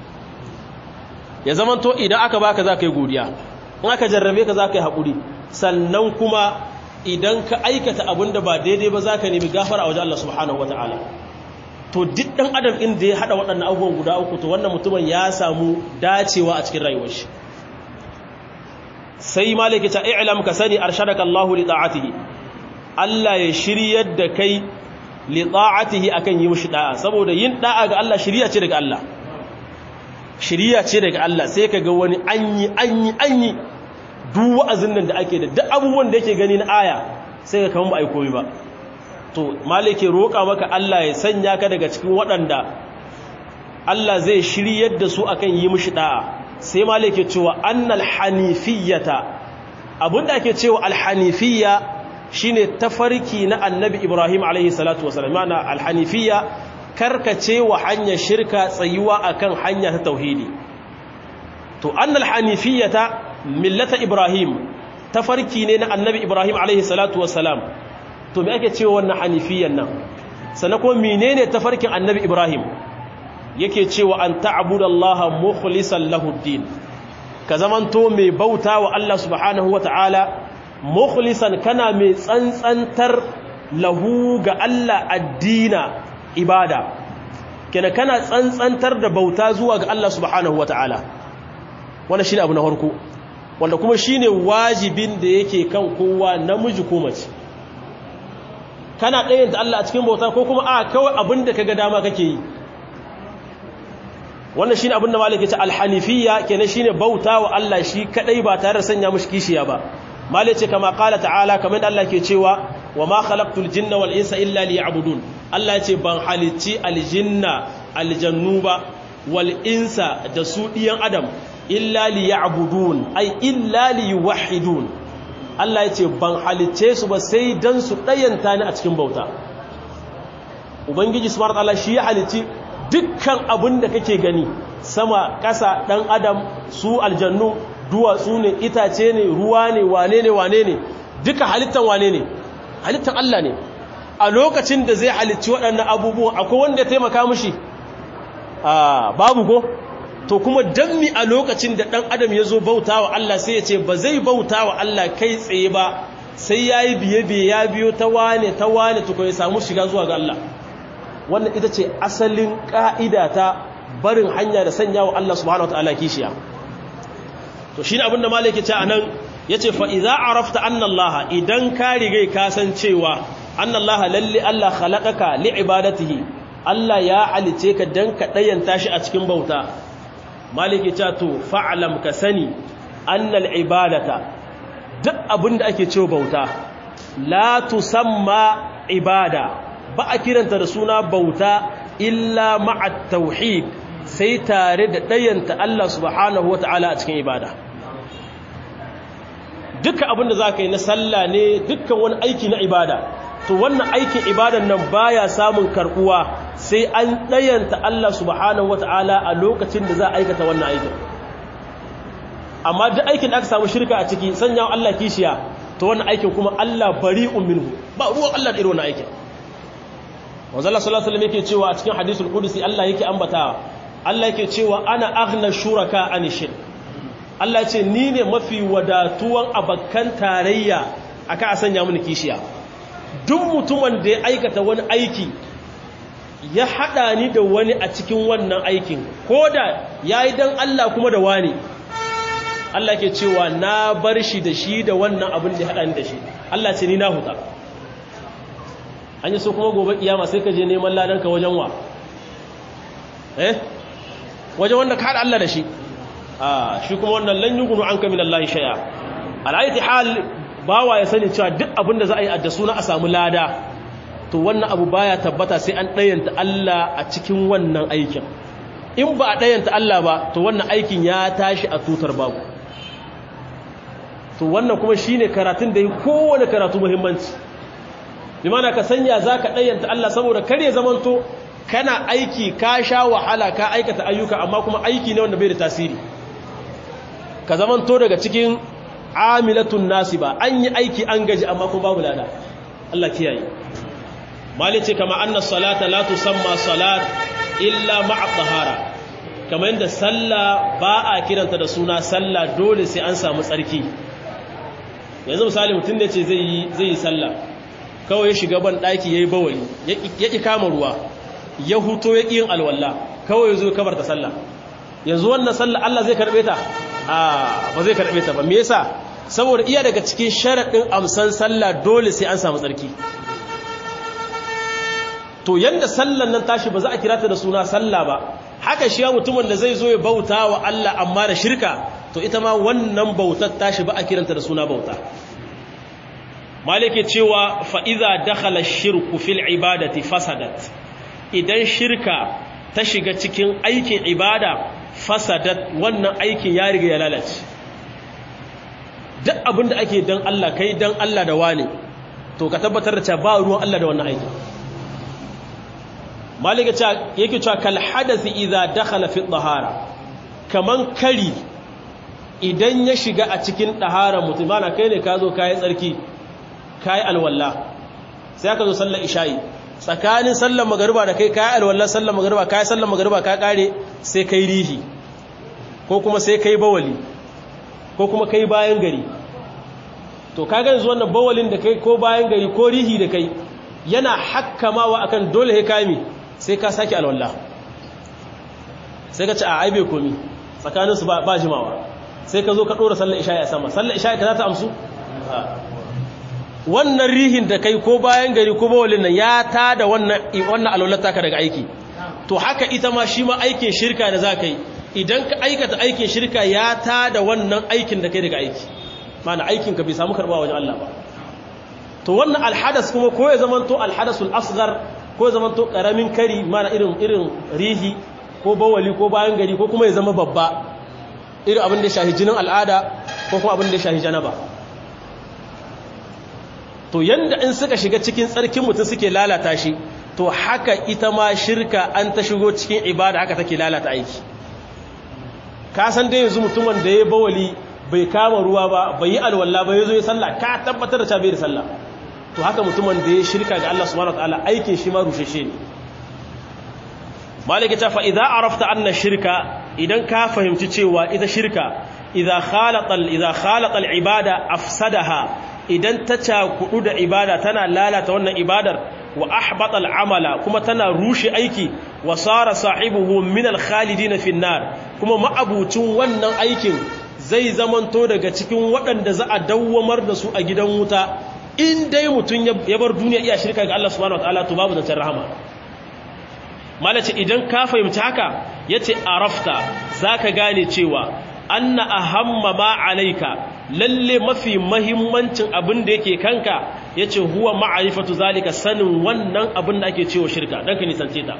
ya zamanto idan aka baka za ka yi godiya in aka jarrabe ka za ka yi haƙuri sannan kuma idan ka aikata abin da ba daidai ba za ka nemi gafara a wajen Allah subhanahu wata'ala to duk ɗan adam inda ya haɗa waɗannan abubuwan guda uku to wannan mutumin ya samu dacewa a cikin rayuwar shi sai malaki ta i'lam ka sani arshadaka Allahu li ta'atihi Allah ya shiryar da kai li ta'atihi akan yi mishi da'a saboda yin da'a ga Allah shiriya ce daga Allah shiriya ce daga Allah sai ka ga wani anyi anyi anyi duk wa'azin nan da ake da duk abubuwan da yake gani na aya sai ka kaman ba ai koyi ba to malike roƙa maka Allah ya sanya ka daga cikin waɗanda Allah zai shiryar da su akan yi mishi da'a sai malike cewa annal hanifiyata abinda ake cewa alhanifiyya shine tafarki na annabi Ibrahim alaihi salatu wasallam ma'ana alhanifiyya karkace wa hanyar shirka tsayuwa akan hanya ta tauhidi to annal hanifiyata millata Ibrahim tafarki ne na annabi Ibrahim alaihi salatu wasallam to me ake cewa wannan hanifiyyan nan sannan kuma menene tafarkin annabi Ibrahim yake cewa an ta'budallaha mukhlishan lahu din ka zamanto mai bauta wa Allah subhanahu wata'ala mukhlisan kana mai tsantsantar lahu ga Allah addina ibada kenan kana tsantsantar da bauta zuwa ga Allah subhanahu wata'ala wannan shine abu na farko wanda kuma shine wajibin da yake kan kowa namiji ko mace kana ɗayan da Allah a cikin bauta ko kuma a kawai abin da kaga dama kake yi wannan shine abin da malik ya ce alhanifiyya kenan shine bauta wa Allah shi kadai ba tare da sanya mushi kishiya ba malik ce kama qala ta'ala kamar Allah ke cewa wa ma khalaqtul jinna wal insa illa liya'budun Allah ya ce ban halicci aljinna aljannu ba wal insa da su diyan adam illa liya'budun ai illa liyuwahhidun Allah ya ce ban halicce su ba sai dan su dayanta ni a cikin bauta ubangiji subhanahu wa ta'ala shi ya halicci dukkan abin da kake gani sama ƙasa ɗan adam su aljannu duwatsu ne itace ne ruwa ne wane ne wane ne duka halittan wane ne halittan Allah ne a lokacin da zai halicci waɗannan abubuwan akwai wanda ya taimaka mushi a babu ko to kuma dan mi a lokacin da ɗan adam ya zo bauta wa Allah sai ya ce ba zai bauta wa Allah kai tsaye ba sai ya yi biye-biye ya biyo ta wane ta wane tuko ya samu shiga zuwa ga Allah wannan ita ce asalin ƙa'ida ta barin hanya da sanya wa Allah subhanahu wa ta'ala kishiya to shi ne abinda malaki ce a nan ya ce fa'iza a rafta annallaha idan ka rigai kasancewa annallaha lalle Allah halakaka li'ibadatihi Allah ya halice ka don ka ɗayanta shi a cikin bauta malaki ce to fa'alam ka sani annal ibadata duk abinda ake cewa bauta la tusamma ibada ba a kiranta da suna bauta illa ma'at tauhid sai tare da ɗayanta Allah subhanahu wata'ala a cikin ibada duka abinda za ka yi na sallah ne dukkan wani aiki na ibada to wannan aikin ibadan nan baya samun karbuwa sai an ɗayanta Allah subhanahu wata'ala a lokacin da za a aikata wannan aikin amma duk aikin da aka samu shirka a ciki sanya Allah kishiya to wannan aikin kuma Allah bari'un minhu ba ruwan Allah da irin wannan aikin wanzalla sallallahu alaihi yake cewa a cikin hadisul qudsi Allah yake ambata Allah yake cewa ana aghna shuraka an shirk Allah ce ni ne mafi wadatuwan abakan tarayya aka a sanya mini kishiya duk mutumin da ya aikata wani aiki ya hada ni da wani a cikin wannan aikin koda yayi dan Allah kuma da wani Allah ke cewa na bar shi da shi da wannan abin da ya hada ni da shi Allah ce ni na huta an yi so kuma gobe kiyama sai ka je neman ladanka wajen wa eh wajen wanda ka haɗa Allah da shi a shi kuma wannan lan yugunu an ka min Allah shay'a al'ayati hal bawa ya sani cewa duk abinda za a yi adda suna a samu lada to wannan abu baya tabbata sai an ɗayanta Allah a cikin wannan aikin in ba a ɗayanta Allah ba to wannan aikin ya tashi a tutar babu to wannan kuma shine karatun da yi kowane karatu muhimmanci limana ka sanya za ka ɗayyanta Allah saboda kar ya zamanto kana aiki ka sha wahala ka aikata ayyuka amma kuma aiki ne wanda bai da tasiri ka zamanto daga cikin amilatun nasiba an yi aiki an gaji amma kuma babu lada Allah kiyaye mali ce kama anna salata la tusamma salat illa ma'a tahara kamar yadda sallah ba a kiranta da suna sallah dole sai an samu tsarki yanzu misali mutum ne ce zai yi zai yi sallah kawai ya shiga ban ɗaki ya yi bawali ya ƙi kama ruwa ya huto ya ƙi yin alwallah kawai ya zo kabar ta sallah yanzu wannan sallah Allah zai karɓe ta a ba zai karɓe ta ba me yasa saboda iya daga cikin sharaɗin amsan sallah dole sai an samu tsarki to yanda sallan nan tashi ba za a kira ta da suna sallah ba haka shi ya mutumin da zai zo ya bauta wa Allah amma da shirka to ita ma wannan bautar tashi ba a kiranta da suna bauta malike cewa fa'iza dakhala shirku fil ibadati fasadat idan shirka ta shiga cikin aikin ibada fasadat wannan aikin ya riga ya lalace duk abinda ake dan Allah kai dan Allah da wane to ka tabbatar da cewa ba ruwan Allah da wannan aikin malike cewa yake cewa kal hadathi idza dakhala fi dhahara kaman kari idan ya shiga a cikin dahara mutum bana kai ne ka zo kai tsarki kai alwala sai aka zo sallar isha'i tsakanin sallar magariba da kai kai alwala sallar magariba kai sallar magariba ka kare sai kai rihi ko kuma sai kai bawali ko kuma kai bayan gari to kaga yanzu wannan bawalin da kai ko bayan gari ko rihi da kai yana hakkamawa akan dole he kami sai ka saki alwala sai ka ci a aibe komi tsakaninsu ba jimawa sai ka zo ka ɗora sallar isha'i a sama sallar isha'i ka za ta amsu wannan rihin da kai ko bayan gari ko bawalin nan ya ta da wannan alwalata ka daga aiki to haka ita ma shi ma aikin shirka da za ka yi idan ka aikata aikin shirka ya ta da wannan aikin da kai daga aiki mana aikin ka bai samu karɓa wajen Allah ba to wannan alhadas kuma ko ya zamanto alhadasul asghar ko ya zamanto karamin kari mana irin irin rihi ko bawali ko bayan gari ko kuma ya zama babba irin abin da ya shahi jinin al'ada ko kuma abin da ya shahi janaba to yanda in suka shiga cikin tsarkin mutum suke lalata shi to haka ita ma shirka an ta shigo cikin ibada haka take lalata aiki ka san dai yanzu mutum wanda ya bawali bai kama ruwa ba bai yi alwala ba ya zo ya sallah ka tabbatar da ta bai da sallah to haka mutumin da ya shirka ga Allah subhanahu wataala aikin shi ma rusheshe ne malaka ta fa idza arafta anna shirka idan ka fahimci cewa ita shirka idza khalata idza khalata al-ibada afsadaha idan ta cakudu da ibada tana lalata wannan ibadar wa ahbata al-amala kuma tana rushe aiki wa sara sahibuhu min al-khalidin fi an-nar kuma ma'abucin wannan aikin zai zamanto daga cikin waɗanda za a dawwamar da su a gidan wuta in dai mutum ya bar duniya iya shirka ga Allah subhanahu wataala to babu zancen rahama malace idan ka fahimci haka yace arafta zaka gane cewa anna ahamma ma alayka lalle mafi mahimmancin abin da yake kanka yace huwa ma'rifatu zalika sanin wannan abin da ake cewa shirka dan ka nisance ta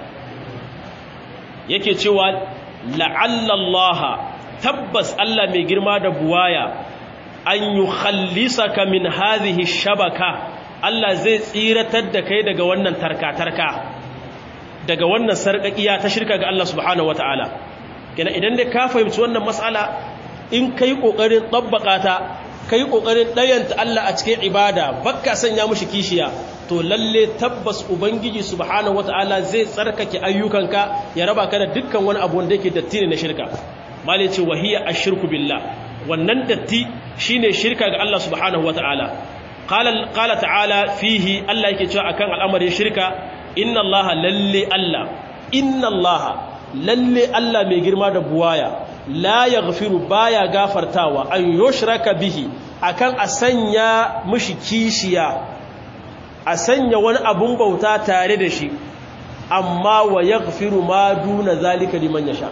yake cewa la'alla Allah tabbas Allah mai girma da buwaya an yukhallisaka min hadhihi shabaka Allah zai tsiratar da kai daga wannan tarka-tarka daga wannan sarƙaƙiya ta shirka ga Allah subhanahu wataala kenan idan dai ka fahimci wannan mas'ala in kai kokarin tabbaka ta kai kokarin dayanta Allah a cikin ibada bakka sanya mushi kishiya to lalle tabbas ubangiji subhanahu wataala zai tsarkake ayyukanka ya raba ka da dukkan wani abu wanda yake datti ne na shirka malai ce wahiya ashirku billah wannan datti shine shirka ga Allah subhanahu wataala qala qala ta'ala fihi Allah yake cewa akan al'amarin shirka inna Allah lalle Allah inna Allah lalle Allah mai girma da buwaya la yaghfiru baya gafartawa an yushraka bihi akan a sanya mushi kishiya a sanya wani abun bauta tare da shi amma wa yaghfiru ma duna zalika liman yasha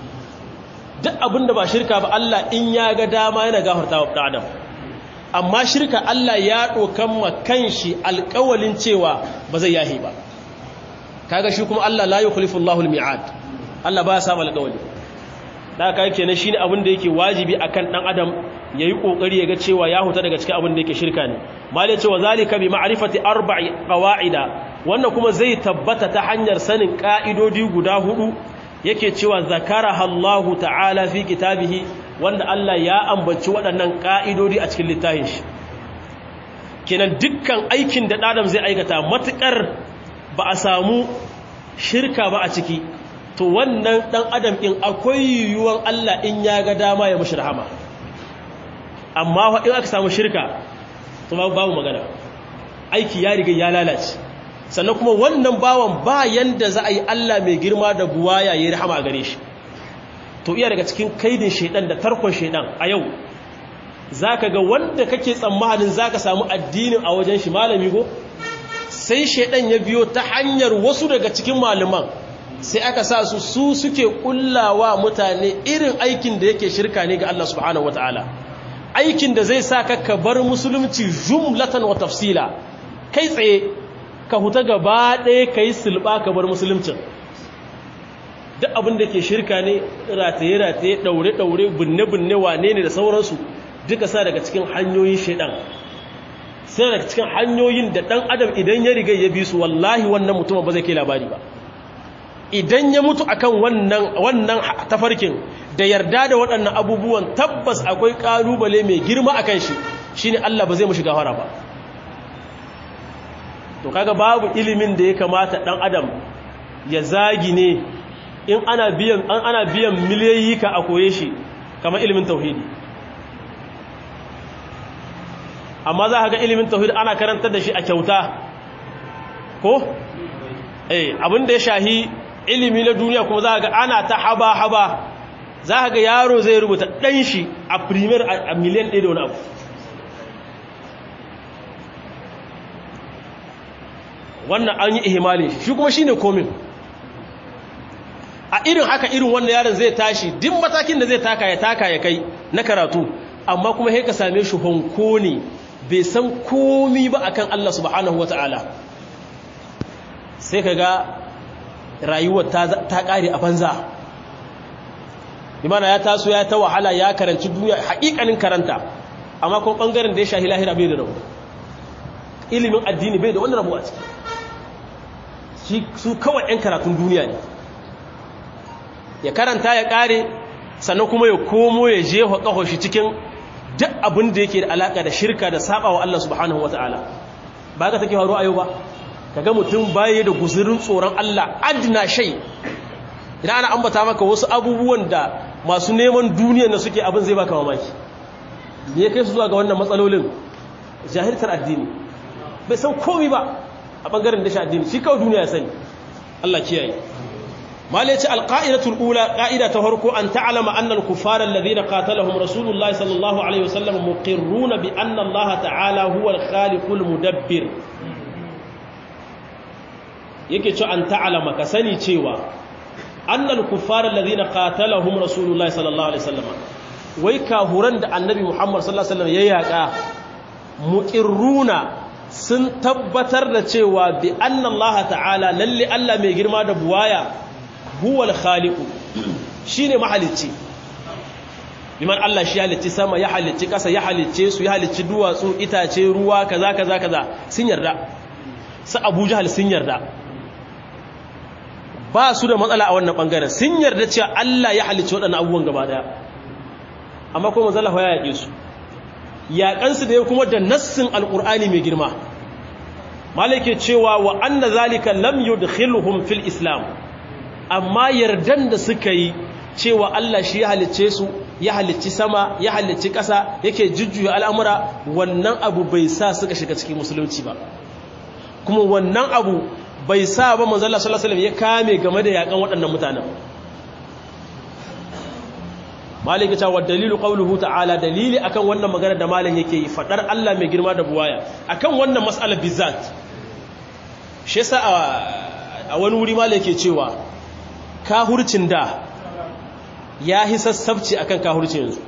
duk abinda ba shirka ba Allah in ya ga dama yana gafartawa da adam amma shirka Allah ya dokan ma kanshi alƙawalin cewa ba zai yahi ba kaga shi kuma Allah la yukhlifu Allahu al-mi'ad Allah ba ya samu alƙawali da aka yake ne shine abin da yake wajibi akan dan adam yayi kokari ya ga cewa ya huta daga cikin abin da yake shirka ne malai cewa zalika bi ma'rifati arba'i qawaida wannan kuma zai tabbata ta hanyar sanin ka'idodi guda hudu yake cewa zakaraha Allah ta'ala fi kitabihi wanda Allah ya ambaci waɗannan ka'idodi a cikin littafin shi kenan dukkan aikin da adam zai aikata matukar ba a samu shirka ba a ciki to wannan dan adam in akwai yiwuwan Allah in ya ga dama ya mushi rahama amma in aka samu shirka to babu magana aiki ya riga ya lalace sannan kuma wannan bawan ba yanda za a yi Allah mai girma da buwaya ya rahama a gare shi to iya daga cikin kaidin shaidan da tarkon shaidan a yau zaka ga wanda kake tsammanin zaka samu addinin a wajen shi malami go sai shaidan ya biyo ta hanyar wasu daga cikin malaman sai aka sa su su suke kullawa mutane irin aikin da yake shirka ne ga Allah subhanahu wataala aikin da zai sa ka ka bar musulunci jumlatan wa tafsila kai tsaye ka huta gaba ɗaya ka yi sulɓa ka bar musuluncin duk abin da ke shirka ne rataye-rataye ɗaure-ɗaure binne-binne wane ne da sauransu duka sa daga cikin hanyoyin shaidan sai daga cikin hanyoyin da ɗan adam idan ya riga ya bi su wallahi wannan mutum ba zai kai labari ba idan ya mutu akan wannan wannan tafarkin da yarda da waɗannan abubuwan tabbas akwai ƙalubale mai girma akan shi shine Allah ba zai mu shiga fara ba to kaga babu ilimin da ya kamata ɗan adam ya zagi ne in ana biyan an ana biyan miliyoyi ka a koye shi kamar ilimin tauhidi amma za ka ga ilimin tauhidi ana karantar da shi a kyauta ko eh abin da ya shahi ilimi na duniya kuma za ka ga ana ta haba haba za ka ga yaro zai rubuta ɗan shi a premier a miliyan ɗaya da wani abu wannan an yi ihimali shi kuma shi ne komin a irin haka irin wannan yaron zai tashi duk matakin da zai taka ya taka ya kai na karatu amma kuma sai ka same shi honko ne bai san komi ba akan Allah subhanahu wata'ala sai ka ga rayuwar ta kare a banza imana ya taso ya ta wahala ya karanci duniya haƙiƙanin karanta amma kuma ɓangaren da ya shahi lahira bai da rabu ilimin addini bai da wani rabu a ciki su kawai 'yan karatun duniya ne ya karanta ya ƙare sannan kuma ya komo ya jefa ƙaho shi cikin duk abin da yake da alaƙa da shirka da saba wa Allah subhanahu wata'ala ba ka take faru a yau ba kaga mutum baya da guzurin tsoron Allah adna shay idan ana ambata maka wasu abubuwan da masu neman duniyar da suke abin zai baka mamaki me ya kai su zuwa ga wannan matsalolin jahiltar addini bai san komai ba a bangaren da shi addini shi kawai duniya ya sani Allah kiyaye malai ce alqaidatul ula qaida ta farko an ta'lama anna al-kuffara alladhina qatalahum rasulullahi sallallahu alaihi wasallam muqirruna bi anna Allah ta'ala huwa al-khaliqul mudabbir yake ce an ta'lama ka sani cewa anna al-kuffara alladhina qatalahum rasulullahi sallallahu alaihi wasallam wai kahuran da annabi Muhammad sallallahu alaihi wasallam ya yaka muqirruna sun tabbatar da cewa bi anna Allah ta'ala lalle Allah mai girma da buwaya huwal khaliqu shine mahalicci liman Allah shi halicci sama ya halicci ƙasa ya halicce su ya halicci duwatsu itace ruwa kaza kaza kaza sun yarda su Abu Jahal sun yarda ba su da matsala a wannan bangaren sun yarda cewa Allah ya halicci waɗannan abubuwan gaba daya amma kuma manzo Allah ya yake su yaƙansu da ya kuma da nassin alƙur'ani mai girma malake cewa wa anna zalika lam yudkhiluhum fil islam amma yardan da suka yi cewa Allah shi ya halicce su ya halicci sama ya halicci ƙasa yake jujjuya al'amura wannan abu bai sa suka shiga cikin musulunci ba kuma wannan abu bai sa ba manzo Allah sallallahu alaihi wasallam ya kame game da yakan waɗannan mutanen maliki ta wa dalilu qawluhu ta'ala dalili akan wannan magana da malam yake yi fadar Allah mai girma da buwaya akan wannan mas'alar bizat shi yasa a wani wuri malam yake cewa kahurcin da ya hi sassabci akan kahurcin yanzu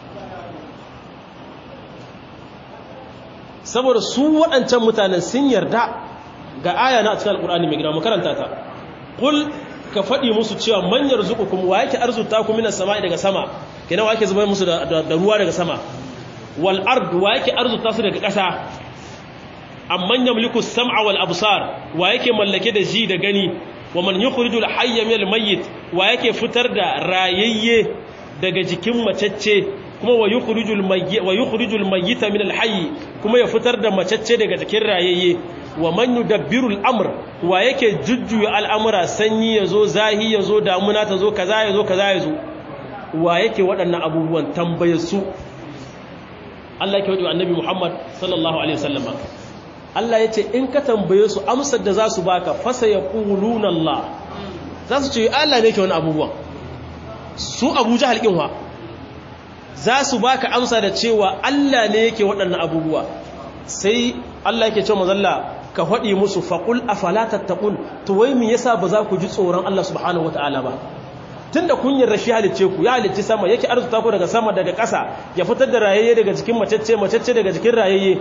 saboda su waɗancan mutanen sun yarda ga aya na cikin alƙur'ani mai girma makaranta ta qul ka faɗi musu cewa man yarzuqukum wa yake arzuta ku minas sama'i daga sama kenan wa yake zubar musu da, ruwa daga sama wal ard wa yake arzuta su daga ƙasa amman yamliku sam'a wal absar wa yake mallake da ji da gani wa man yukhrijul hayya minal mayyit wa yake fitar da rayayye daga jikin macecce kuma wa yukhrijul mayyit wa yukhrijul mayyita minal hayy kuma ya fitar da macecce daga jikin rayayye wa man yudabbiru al-amr wa yake jujjuya al'amura sanyi yazo zahi yazo damuna tazo kaza yazo kaza yazo wa yake waɗannan abubuwan tambaye su Allah yake wadi annabi Muhammad sallallahu alaihi wasallam Allah yace in ka tambaye su amsar da za su baka fasa yaquluna Allah za su ce Allah ne yake wani abubuwan su Abu Jahl kin wa za su baka amsa da cewa Allah ne yake waɗannan abubuwa sai Allah yake cewa mazalla ka faɗi musu faƙul a falatattaqun to wai me yasa ba za ku ji tsoron Allah subhanahu wataala ba tunda kun yarda shi halicce ku ya halicci sama yake arzuta ku daga sama daga ƙasa ya fitar da rayayye daga cikin macecce macecce daga cikin rayayye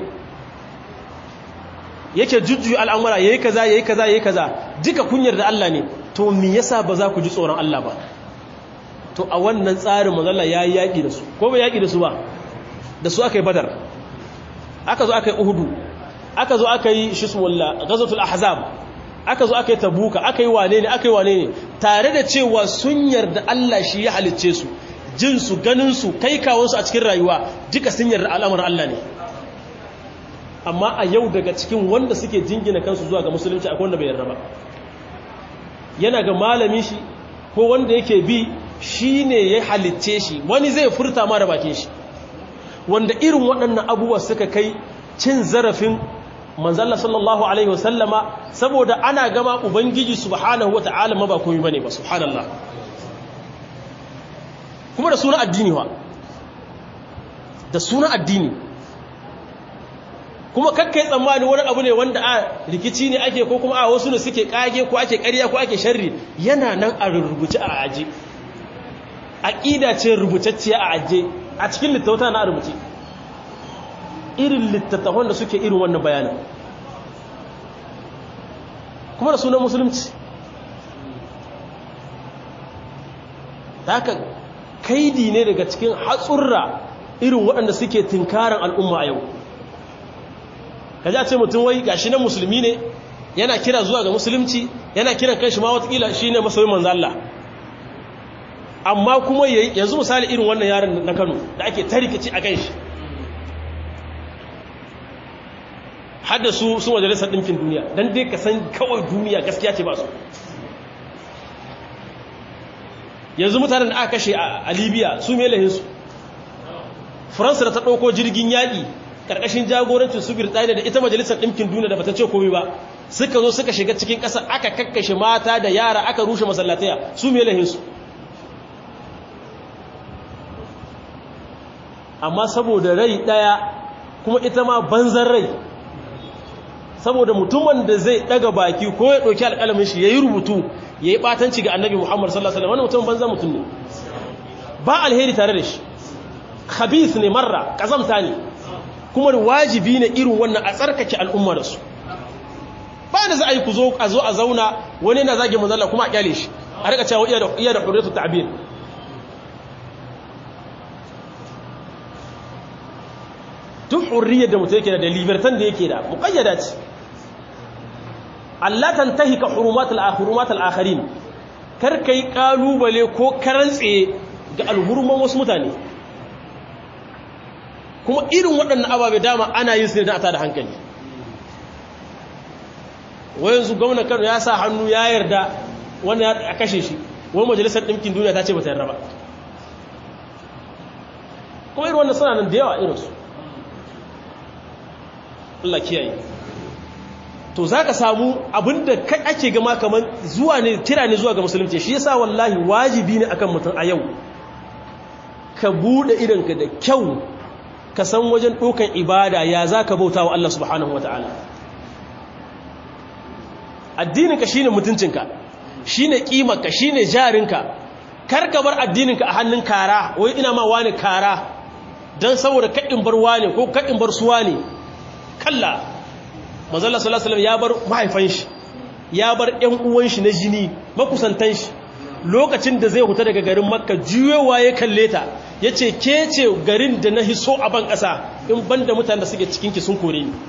yake jujjuyi al'amura yayi kaza yayi kaza yayi kaza duka kun yarda Allah ne to me yasa ba za ku ji tsoron Allah ba to a wannan tsarin manzo Allah yayi yaki da su ko bai yaki da su ba da su aka yi badar aka zo aka yi uhudu aka zo aka yi shismulla gazatul ahzab aka zo aka yi tabuka aka yi wane ne aka yi wane ne tare da cewa sun yarda Allah shi ya halicce su jin su ganin su kai kawon su a cikin rayuwa duka sun yarda al'amarin Allah ne amma a yau daga cikin wanda suke jingina kansu zuwa ga musulunci akwai wanda bai yarda ba yana ga malami shi ko wanda yake bi shine ya halicce shi wani zai furta ma da bakin shi wanda irin waɗannan abubuwa suka kai cin zarafin manzalla sallallahu alaihi wasallama saboda ana gama ubangiji subhanahu wata'ala ma ba komai bane ba subhanallah kuma da suna addini wa da suna addini kuma kakkai tsammani wani abu ne wanda a rikici ne ake ko kuma a wasu ne suke kage ko ake ƙarya ko ake sharri yana nan a rubuce a aje aqida ce rubutacciya a aje a cikin littattafan na rubuce irin littattafan da suke irin wannan bayanin kuma da sunan musulunci haka kaidi ne daga cikin hatsurra irin waɗanda suke tinkarin al'umma a yau ka a ce mutum wai gashi nan musulmi ne yana kira zuwa ga musulunci yana kiran kanshi ma watakila shi ne masoyin manzo Allah amma kuma yanzu misali irin wannan yaron na Kano da ake tarikaci a kanshi hadda su su majalisar ɗinkin duniya don dai ka san kawai duniya gaskiya ce ba su yanzu mutanen da aka kashe a libya su melahinsu faransa da ta ɗauko jirgin yaƙi ƙarƙashin jagorancin su birtaniya da ita majalisar ɗinkin duniya da bata ce komai ba suka zo suka shiga cikin ƙasa aka kakkashe mata da yara aka rushe masallataya su melahinsu amma saboda rai ɗaya kuma ita ma banzan rai saboda mutumin da zai daga baki ko ya ɗauki alƙalamin shi ya yi rubutu ya yi ɓatanci ga annabi muhammad sallallahu alaihi wani mutum banza mutum ne ba alheri tare da shi khabith ne marra ƙazamta ne kuma wajibi ne irin wannan a tsarkake al'umma da su ba da za a yi ku zo a zo a zauna wani yana zage manzala kuma a kyale shi a rika cewa iya da hurriyatu ta'bir duk hurriyar da mutum yake da libertan da yake da muƙayyada ce Allah kan tahi ka hurumatul akharin kar kai kalubale ko karantse ga alhurman wasu mutane kuma irin waɗannan ababe dama ana yin su ne don a tada hankali wayansu gwamnan Kano ya sa hannu ya yarda wanda ya kashe shi wani majalisar ɗinkin duniya ta ce ba ta yarda ba kuma irin wannan suna nan da yawa irinsu Allah kiyaye to zaka samu abinda kai ake gama kaman zuwa ne kira ne zuwa ga musulunci shi yasa wallahi wajibi ne akan mutum a yau ka bude idanka da kyau ka san wajen dokan ibada ya zaka bauta wa Allah subhanahu wataala addininka shine mutuncinka shine kimarka shine jarinka kar ka bar addininka a hannun kara wai ina ma wani kara dan saboda kadin bar wani ko kadin bar suwa ne kalla manzala sallallahu alaihi ya bar mahaifan shi ya bar ƴan uwan shi na jini makusantan shi lokacin da zai huta daga garin makka juyewa ya kalle ta yace ke ce garin da na hiso a ban ƙasa in banda mutanen da suke cikin ki sun kore ni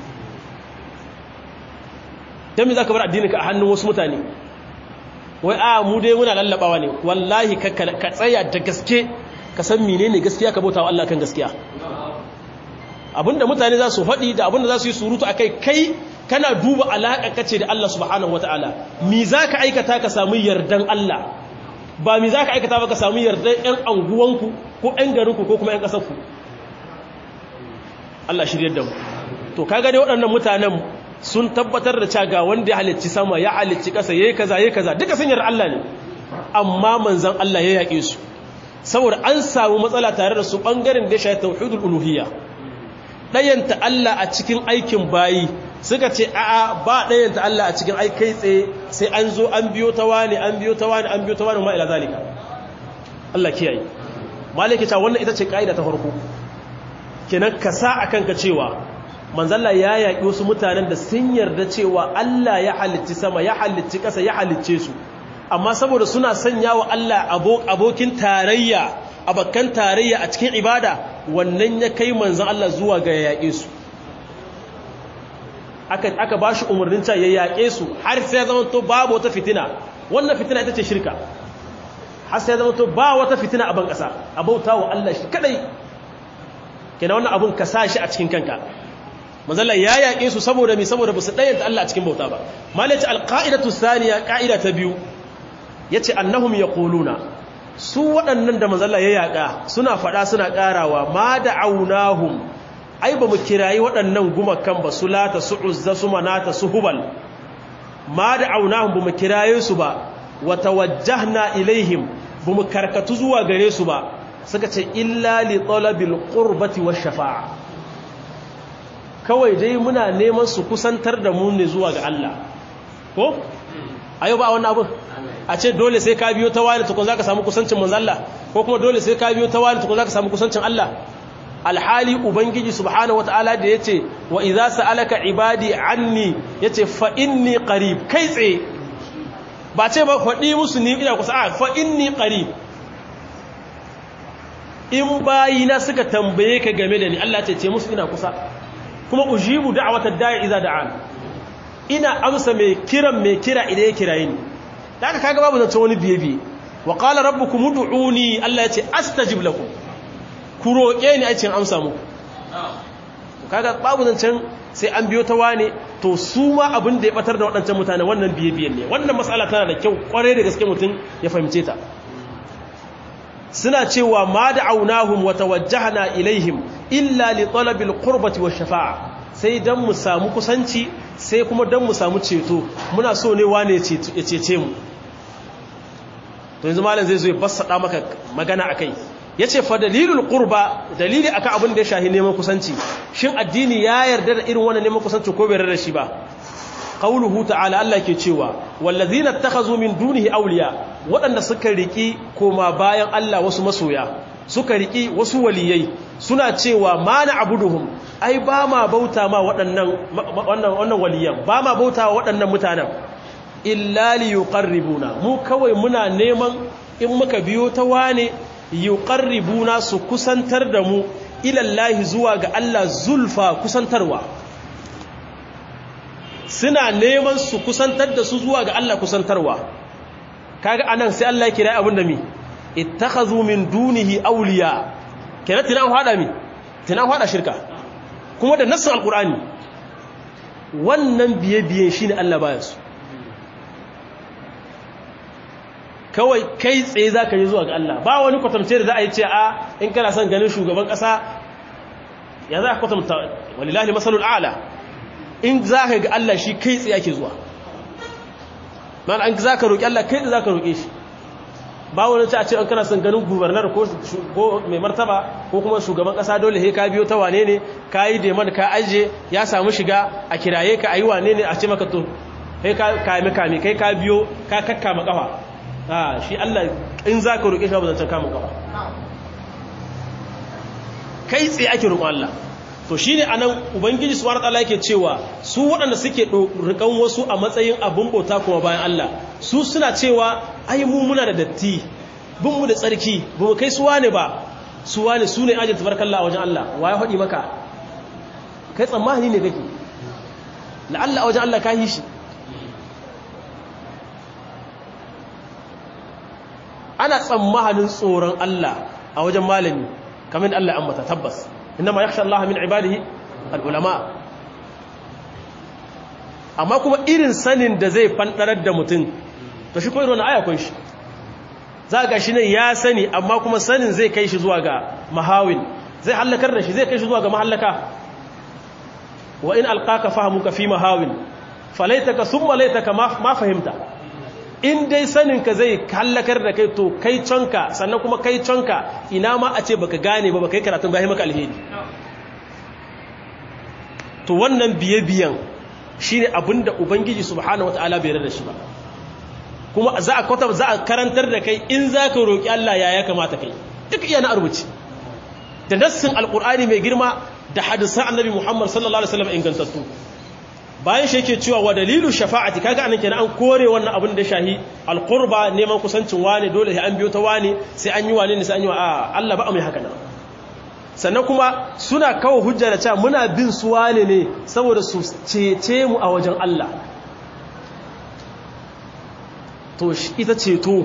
dan me zaka bar addininka a hannun wasu mutane wai a mu dai muna lallabawa ne wallahi ka tsaya da gaske ka san menene gaskiya ka bauta wa Allah kan gaskiya abinda mutane za su faɗi da abinda za su yi surutu a kai kai kana duba alaƙa kace da Allah subhanahu wata'ala mi za ka aikata ka samu yardan Allah ba mi za ka aikata ba ka samu yardan 'yan anguwanku ko 'yan garinku ko kuma 'yan ƙasarku Allah shiryar da mu to ka gane waɗannan mutanen sun tabbatar da caga wanda ya halicci sama ya halicci ƙasa ya yi kaza ya yi kaza duka sun yarda Allah ne amma manzan Allah ya yaƙe su saboda an samu matsala tare da su ɓangaren da ya shafi tauhidul uluhiyya ɗayanta Allah a cikin aikin bayi suka ce a'a ba ɗayan ta Allah a cikin ai kai tsaye sai an zo an biyo ta wani an biyo ta wani an biyo ta wani ma ila zalika Allah kiyaye malaki ta wannan ita ce kaida ta farko kenan ka sa akan ka cewa manzalla ya yaƙi wasu mutanen da sun yarda cewa Allah ya halicci sama ya halicci ƙasa ya halicce su amma saboda suna sanya wa Allah abokin tarayya abakan tarayya a cikin ibada wannan ya kai manzan Allah zuwa ga yaƙe su aka ba shi umarnin ta ya yaƙe su har sai zama to babu wata fitina wannan fitina ita ce shirka har sai zama to ba wata fitina a ban ƙasa a bauta wa Allah shi kadai kenan wannan abun ka sa shi a cikin kanka manzala ya yaƙe su saboda mi saboda ba su ɗayanta Allah a cikin bauta ba malaci alƙa'idatu saniya ƙa'ida ta biyu ya ce annahum ya ƙuluna su waɗannan da manzala ya yaƙa suna faɗa suna ƙarawa ma da aunahum ai ba mu kirayi waɗannan gumakan ba su lata su uzza su manata su hubal ma da aunahum ba mu kiraye su ba wa tawajjahna ilaihim ba mu karkatu zuwa gare su ba suka ce illa li talabil qurbati wash shafa'a kawai dai muna neman su kusantar da mu ne zuwa ga Allah ko ayo ba wannan abin a ce dole sai ka biyo ta wani tukun zaka samu kusancin manzo Allah ko kuma dole sai ka biyo ta wani tukun zaka samu kusancin Allah alhali ubangiji subhanahu wataala da yace wa idza sa'alaka ibadi anni yace fa inni qarib kai tsaye ba ce ba faɗi musu ni ina kusa a fa inni qarib in bayina suka tambaye ka game da ni Allah ce ce musu ina kusa kuma ujibu da'watad da'i idza da'an ina amsa mai kiran mai kira idan ya kiraye ni daga kaga babu zance wani biye biye wa qala rabbukum ud'uni Allah yace astajib lakum ku roke ni a cikin amsa muku kaga babu zancen sai an biyo ta wane to su ma abin da ya batar da waɗancan mutane wannan biye biyen ne wannan mas'ala tana da kyau kwarai da gaske mutum ya fahimce ta suna cewa ma da'awnahum wa tawajjahna ilaihim illa li talabil qurbati wash shafa'a sai dan mu samu kusanci sai kuma dan mu samu ceto muna so ne wane ya cece mu to yanzu malam zai zo ya bassada maka magana akai yace fa dalilul qurba dalili akan abin da ya shahi neman kusanci shin addini ya yarda da irin wannan neman kusanci ko bai yarda da shi ba qauluhu ta'ala Allah ke cewa wallazina takhazu min dunihi awliya waɗanda suka riki koma bayan Allah wasu masoya suka riki wasu waliyai suna cewa ma na abuduhum ai ba ma bauta ma waɗannan wannan wannan waliyan ba ma bauta wa waɗannan mutanen illa li yuqarribuna mu kawai muna neman in muka biyo ta wane yuqarribuna su kusantar da mu ila Allah zuwa ga Allah zulfa kusantarwa suna neman su kusantar da su zuwa ga Allah kusantarwa kaga anan sai Allah ya kira abin da mi ittakhazu min dunihi awliya kenan tinan hada mi tinan hada shirka kuma da nassin alqur'ani wannan biye biye shine Allah baya su kawai kai tsaye zaka yi zuwa ga Allah ba wani kwatamce da za a yi ce a in kana son ganin shugaban kasa ya za ka kwatamta walillahi masalul a'la in za ka ga Allah shi kai tsaye ake zuwa man an za ka roƙi Allah kai tsaye za ka roƙe shi ba wani ci a ce an kana son ganin gubernar ko mai martaba ko kuma shugaban ƙasa dole he ka biyo ta wane ne ka yi deman ka ajiye ya samu shiga a kiraye ka a yi wane ne a ce maka to kai ka kame kame kai ka biyo ka kakkama kafa a shi Allah in za ka roƙe shi ba zancen kama kafa kai tsaye ake roƙon Allah to shi ne a nan ubangiji su wani yake cewa su waɗanda suke rikan wasu a matsayin abin bauta kuma bayan Allah su suna cewa ai mu muna da datti bin mu da tsarki ba mu kai suwa ne ba suwa ne su ne ajin tabarkalla a wajen Allah wa ya haɗi maka kai tsammani ne kake la'alla a wajen Allah ka yi shi ana tsammanin tsoron Allah a wajen malami kamar Allah an mata tabbas inma yakhsha Allah min ibadihi al-ulama amma kuma irin sanin da zai fandarar da mutum to shi ko irin aya kun shi za ga shi ne ya sani amma kuma sanin zai kai shi zuwa ga mahawin zai halakar da shi zai kai shi zuwa ga mahallaka wa in alqaka fahamuka fi mahawin falaitaka thumma laitaka ma fahimta in dai saninka zai hallakar da kai to kai canka sannan kuma kai canka ina ma a ce baka gane ba baka yi karatun bayan maka alheri to wannan biye-biyen shine abinda ubangiji subhanahu wataala bai yarda da shi ba kuma za a kwata za a karantar da kai in za ka roƙi Allah ya ya kamata kai duk iya na rubuci da nassin alƙur'ani mai girma da hadisan annabi Muhammad sallallahu alaihi wasallam ingantattu bayan shi yake cewa wa dalilu shafa'ati kaga anan kenan an kore wannan abin da shahi alqurba neman kusancin wani dole sai an biyo ta wani sai an yi wani ne sai an yi wa a Allah ba mai haka nan sannan kuma suna kawo hujja da cewa muna bin su wane ne saboda su cece mu a wajen Allah to ita ceto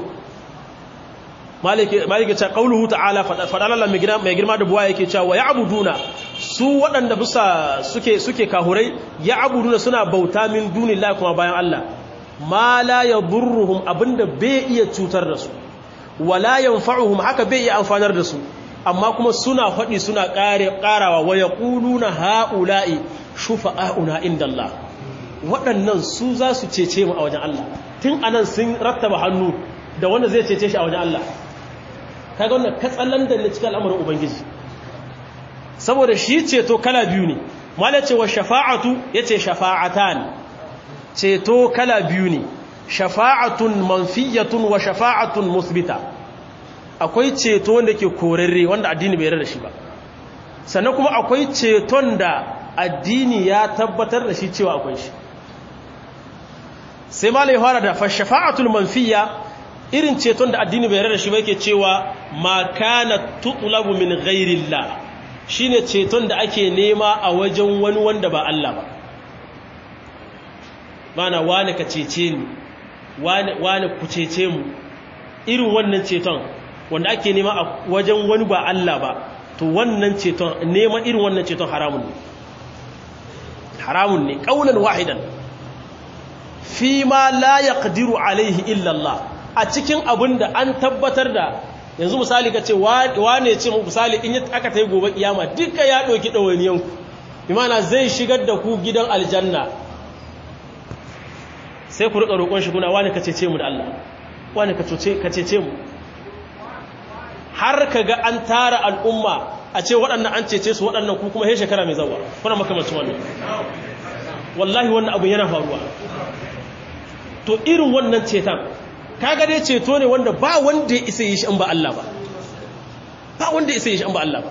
malike ce qauluhu ta'ala faɗa Allah mai girma da buwa yake cewa ya abuduna su waɗanda bisa suke suke kahurai ya abuduna suna bauta min dunillahi kuma bayan Allah ma la yadurruhum abinda bai iya cutar da su wala yanfa'uhum haka bai iya amfanar da su amma kuma suna faɗi suna ƙarawa wa yaquluna ha'ula'i shufa'auna indallah waɗannan su za su cece mu a wajen Allah tun anan sun rattaba hannu da wanda zai cece shi a wajen Allah kaga wannan katsalan da ne cikin al'amarin ubangiji saboda shi ceto kala biyu ne mala ce wa shafa'atu yace shafa'atan ceto kala biyu ne shafa'atun manfiyatun wa shafa'atun musbita akwai ceto wanda ke korarre wanda addini bai yarda da shi ba sannan kuma akwai ceton da addini ya tabbatar da shi cewa akwai shi sai malai fara da fashafa'atul manfiya irin ceton da addini bai rada shi ba yake cewa ma kana tutlabu min ghairillah shine ceton da ake nema a wajen wani wanda ba Allah ba mana wani ka cece ni wani wani ku cece mu irin wannan ceton wanda ake nema a wajen wani ba Allah ba to wannan ceton neman irin wannan ceton haramun ne haramun ne kaulan wahidan fi ma la yaqdiru alaihi illa Allah a cikin abin da an tabbatar da yanzu misali kace wane ce mu misali in aka tayi gobe kiyama duka ya doki dawaniyan ku imana zai shigar da ku gidan aljanna sai ku rika roƙon shi kuna wane kace ce mu da Allah wane kace kace ce mu har kaga an tara al'umma a ce waɗannan an cece su waɗannan ku kuma he shekara mai zawa kuna makamancin wannan wallahi wannan abu yana faruwa to irin wannan ceton kaga dai ceto ne wanda ba wanda ya isa yi shi in ba Allah ba ba wanda ya isa yi shi in ba Allah ba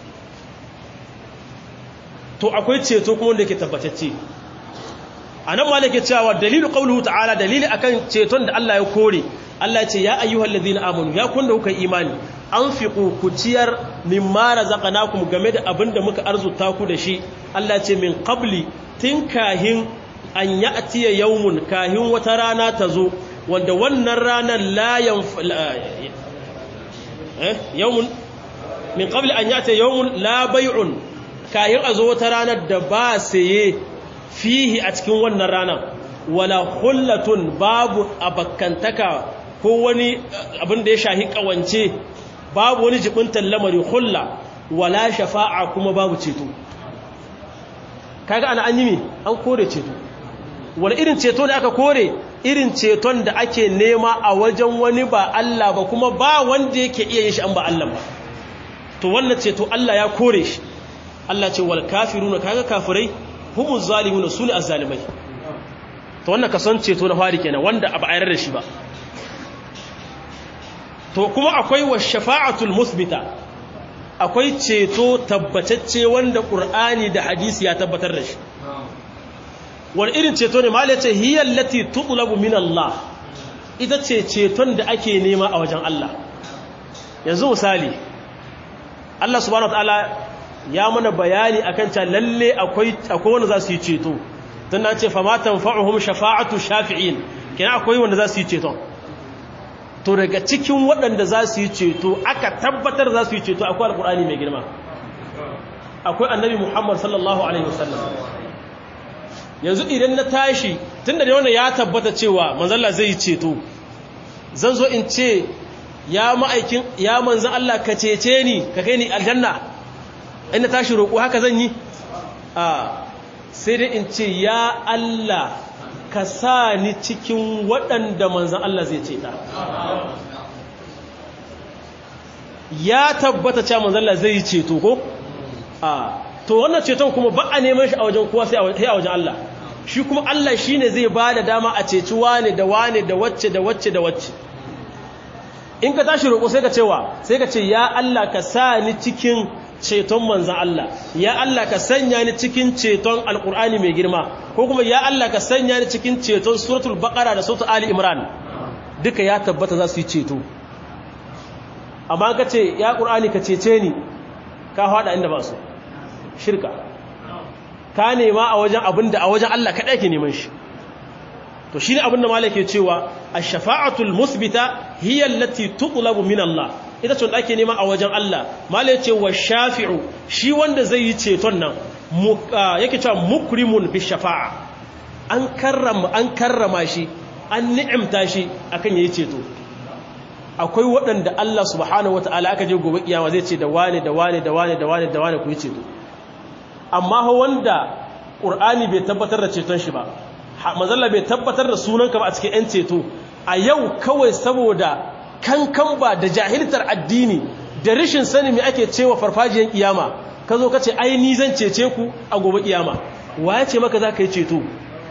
to akwai ceto kuma wanda yake tabbatacce anan ma nake cewa dalilu qawluhu ta'ala dalili akan ceton da Allah ya kore Allah ya ce ya ayyuhal ladina amanu ya kun da kuka imani anfiqu ku ciyar mimma razaqnakum game da abinda muka arzuta ku da shi Allah ya ce min qabli tun kahin an ya'tiya yawmun kahin wata rana ta zo wanda wannan ranar layan eh yawmun min qabli an ya'tiya yawmun la bay'un kahin a zo wata ranar da ba saye fihi a cikin wannan ranar wala hullatun babu abakkantaka ko wani abin da ya shahi kawance babu wani jibintan lamari hulla wala shafa'a kuma babu ceto kaga ana an yi mi an kore ceto wani irin ceto da aka kore irin ceton da ake nema a wajen wani ba Allah ba kuma ba wanda yake iya yin shi an ba Allah ba to wannan ceto Allah ya kore shi Allah ce wal kafiruna kaga kafirai humuz zalimuna sune azzalimai to wannan kason ceto na fari kenan wanda ba a yarda da shi ba to kuma akwai wa shafa'atul musbita akwai ceto tabbatacce wanda qur'ani da hadisi ya tabbatar da shi wani irin ceto ne mala ce hiyar lati tutulabu min Allah ita ce ceton da ake nema a wajen Allah yanzu misali Allah subhanahu wa ta'ala ya mana bayani akan ta lalle akwai akwai wanda za su yi ceto dan na ce fa ma tanfa'uhum shafa'atu shafi'in kina akwai wanda za su yi ceton to daga cikin waɗanda za su yi ceto aka tabbatar za su yi ceto akwai alkur'ani mai girma akwai annabi muhammad sallallahu alaihi wasallam yanzu idan na tashi tun da wannan ya tabbata cewa manzalla zai yi ceto zan zo in ce ya ma'aikin ya manzan Allah ka cece ni ka kai ni aljanna in na tashi roƙo haka zan yi a sai dai in ce ya Allah ka sa ni cikin waɗanda manzan Allah zai ce ta ya tabbata cewa manzan Allah zai yi ceto ko a to wannan ceton kuma ba a neman shi a wajen kowa sai a wajen Allah shi kuma Allah shine zai ba da dama a ceci wane da wane da wacce da wacce da wacce in ka tashi roƙo sai ka cewa sai ka ce ya Allah ka sa ni cikin ceton manzan Allah ya Allah ka sanya ni cikin ceton alƙur'ani mai girma ko kuma ya Allah ka sanya ni cikin ceton suratul baqara da suratul ali imran duka ya tabbata za su yi ceto amma ka ce ya ƙur'ani ka cece ni ka haɗa inda ba su shirka ka nema a wajen abin da a wajen Allah kaɗai ke neman shi to shi ne abin da malai ke cewa a shafa'atul musbita hiyar lati tuƙulabu min Allah ita ce ake nema a wajen Allah malai ce wa shafi'u shi wanda zai yi ceton nan yake cewa mukrimun bi shafa'a an karrama an karrama shi an ni'imta shi akan yayi ceto akwai waɗanda Allah subhanahu wata'ala aka je gobe kiyama zai ce da wane da wane da wane da wane da wane ku yi ceto amma ho wanda Qur'ani bai tabbatar da ceton shi ba manzalla bai tabbatar da sunanka ba a cikin 'yan ceto a yau kawai saboda kankan ba da jahiltar addini da rashin sani mai ake cewa farfajiyar kiyama ka zo ka ce ai ni zan cece ku a gobe kiyama wa ya ce maka za ka yi ceto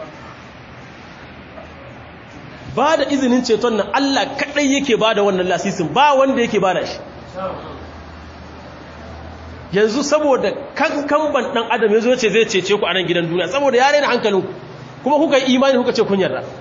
ba da izinin ceton nan Allah kaɗai yake ba da wannan lasisin ba wanda yake ba da shi yanzu saboda kankan ban ɗan adam ya zo ce zai cece ku a nan gidan duniya saboda ya raina hankalinku kuma kuka yi imani kuka ce kun yarda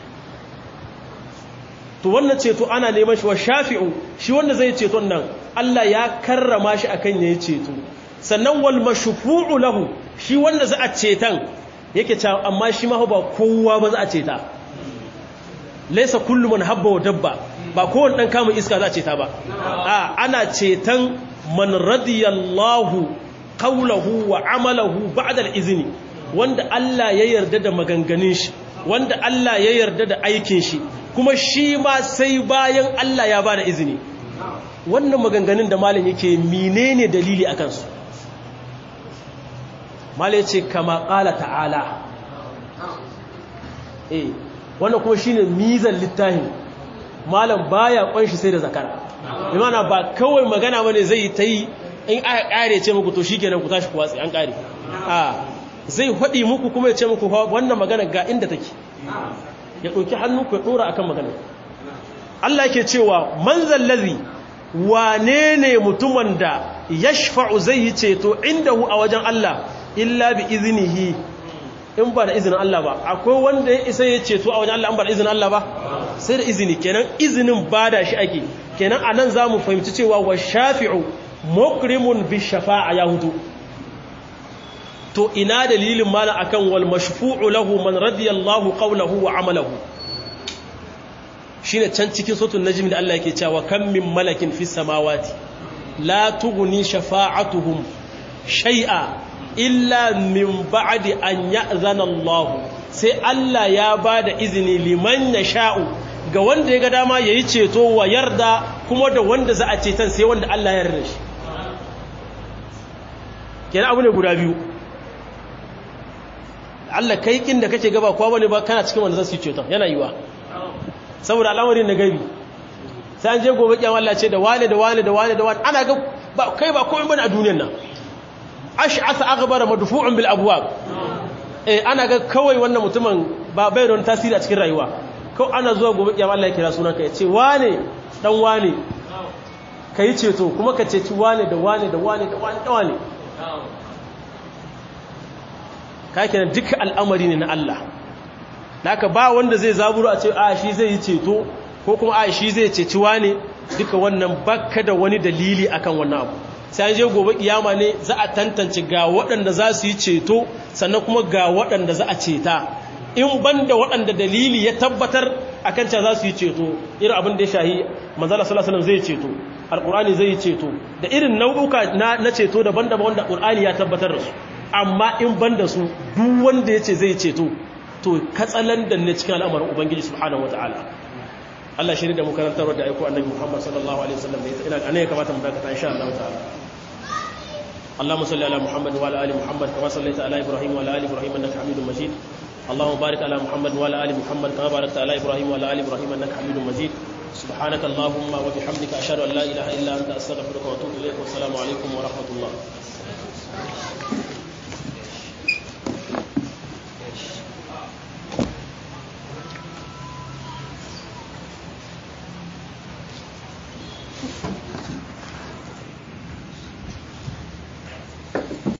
to wannan ceto ana neman shi wa shafi'u shi wanda zai ceton nan Allah ya karrama shi akan yayi ceto sannan wal mashfu'u lahu shi wanda za a cetan yake cewa amma shi ma ba kowa ba za a ceta laysa kullu man habba wa dabba ba kowanne dan kama iska za a ceta ba a ana cetan man radiyallahu qawluhu wa amalahu ba'da al-izni wanda Allah ya yarda da maganganun shi wanda Allah ya yarda da aikin shi kuma shi ma sai bayan Allah ya bada izini wannan maganganun da malam yake menene dalili akan su malam yace kama qala ta'ala eh wannan kuma shine mizan littafin malam baya kunshi sai da zakara imana ba kawai magana bane zai ta yi in aka kare ce muku to shikenan ku tashi ku watsi an kare a zai haɗi muku kuma ya ce muku wannan magana ga inda take ya ɗauki hannu ku ya ɗora akan magana Allah ke cewa manzan lazi wane ne mutumin da ya shafa'u zai yi ceto inda hu a wajen Allah illa bi izinihi in ba da izinin Allah ba akwai wanda ya isa ya ceto a wajen Allah in ba da izinin Allah ba sai da izini kenan izinin ba da shi ake kenan a nan za mu fahimci cewa wa shafi'u mukrimun bi shafa'a ya hutu to ina dalilin mana akan wal mashfu'u lahu man radiyallahu qawluhu wa amalahu shine can cikin suratul najm da Allah yake cewa kam min malakin fis samawati la tughni shafa'atuhum shay'a illa min ba'di an ya'zana Allah sai Allah ya bada izini liman yasha'u ga wanda ya ga dama yayi ceto wa yarda kuma da wanda za a cetan sai wanda Allah ya yarda shi kenan abu ne guda biyu Allah kai kin da kake gaba kwa bane ba kana cikin wanda zan su ceton yana yiwa saboda al'amarin na gaibi sai an je gobe kiyama Allah ce da wane da wane da wane da wane ana ga ba kai ba komai bane a duniyar nan ash'asa aghbara madfu'un bil abwab eh ana ga kawai wannan mutumin ba bai don tasiri a cikin rayuwa ko ana zuwa gobe kiyama Allah ya kira sunanka ya ce wane dan wane kai ceto kuma ka ceci wane da wane da wane da wane da wane kake duka al'amari ne na Allah naka ba wanda zai zaburu a ce a shi zai yi ceto ko kuma a shi zai ceci wane duka wannan bakka da wani dalili akan wannan abu sai an je gobe kiyama ne za a tantance ga waɗanda za su yi ceto sannan kuma ga waɗanda za a ceta in banda waɗanda dalili ya tabbatar akan cewa za su yi ceto irin abin da ya shahi manzala sallallahu alaihi zai ceto alqur'ani zai ceto da irin nau'uka na, na ceto daban-daban wanda qur'ani ya tabbatar da su amma in banda su duk wanda yace zai ceto to katsalandan ne cikin al'amarin ubangiji subhanahu wataala Allah shirin da mu karantarwa da aiko annabi Muhammad sallallahu alaihi wasallam da ina anan ya kamata mu dakata insha Allah ta'ala اللهم صل على محمد وعلى ال محمد كما صليت على ابراهيم وعلى ال ابراهيم انك حميد مجيد اللهم بارك على محمد وعلى ال محمد كما باركت على ابراهيم وعلى ال ابراهيم انك حميد مجيد سبحانك اللهم وبحمدك اشهد ان لا اله الا انت استغفرك واتوب اليك والسلام عليكم ورحمه الله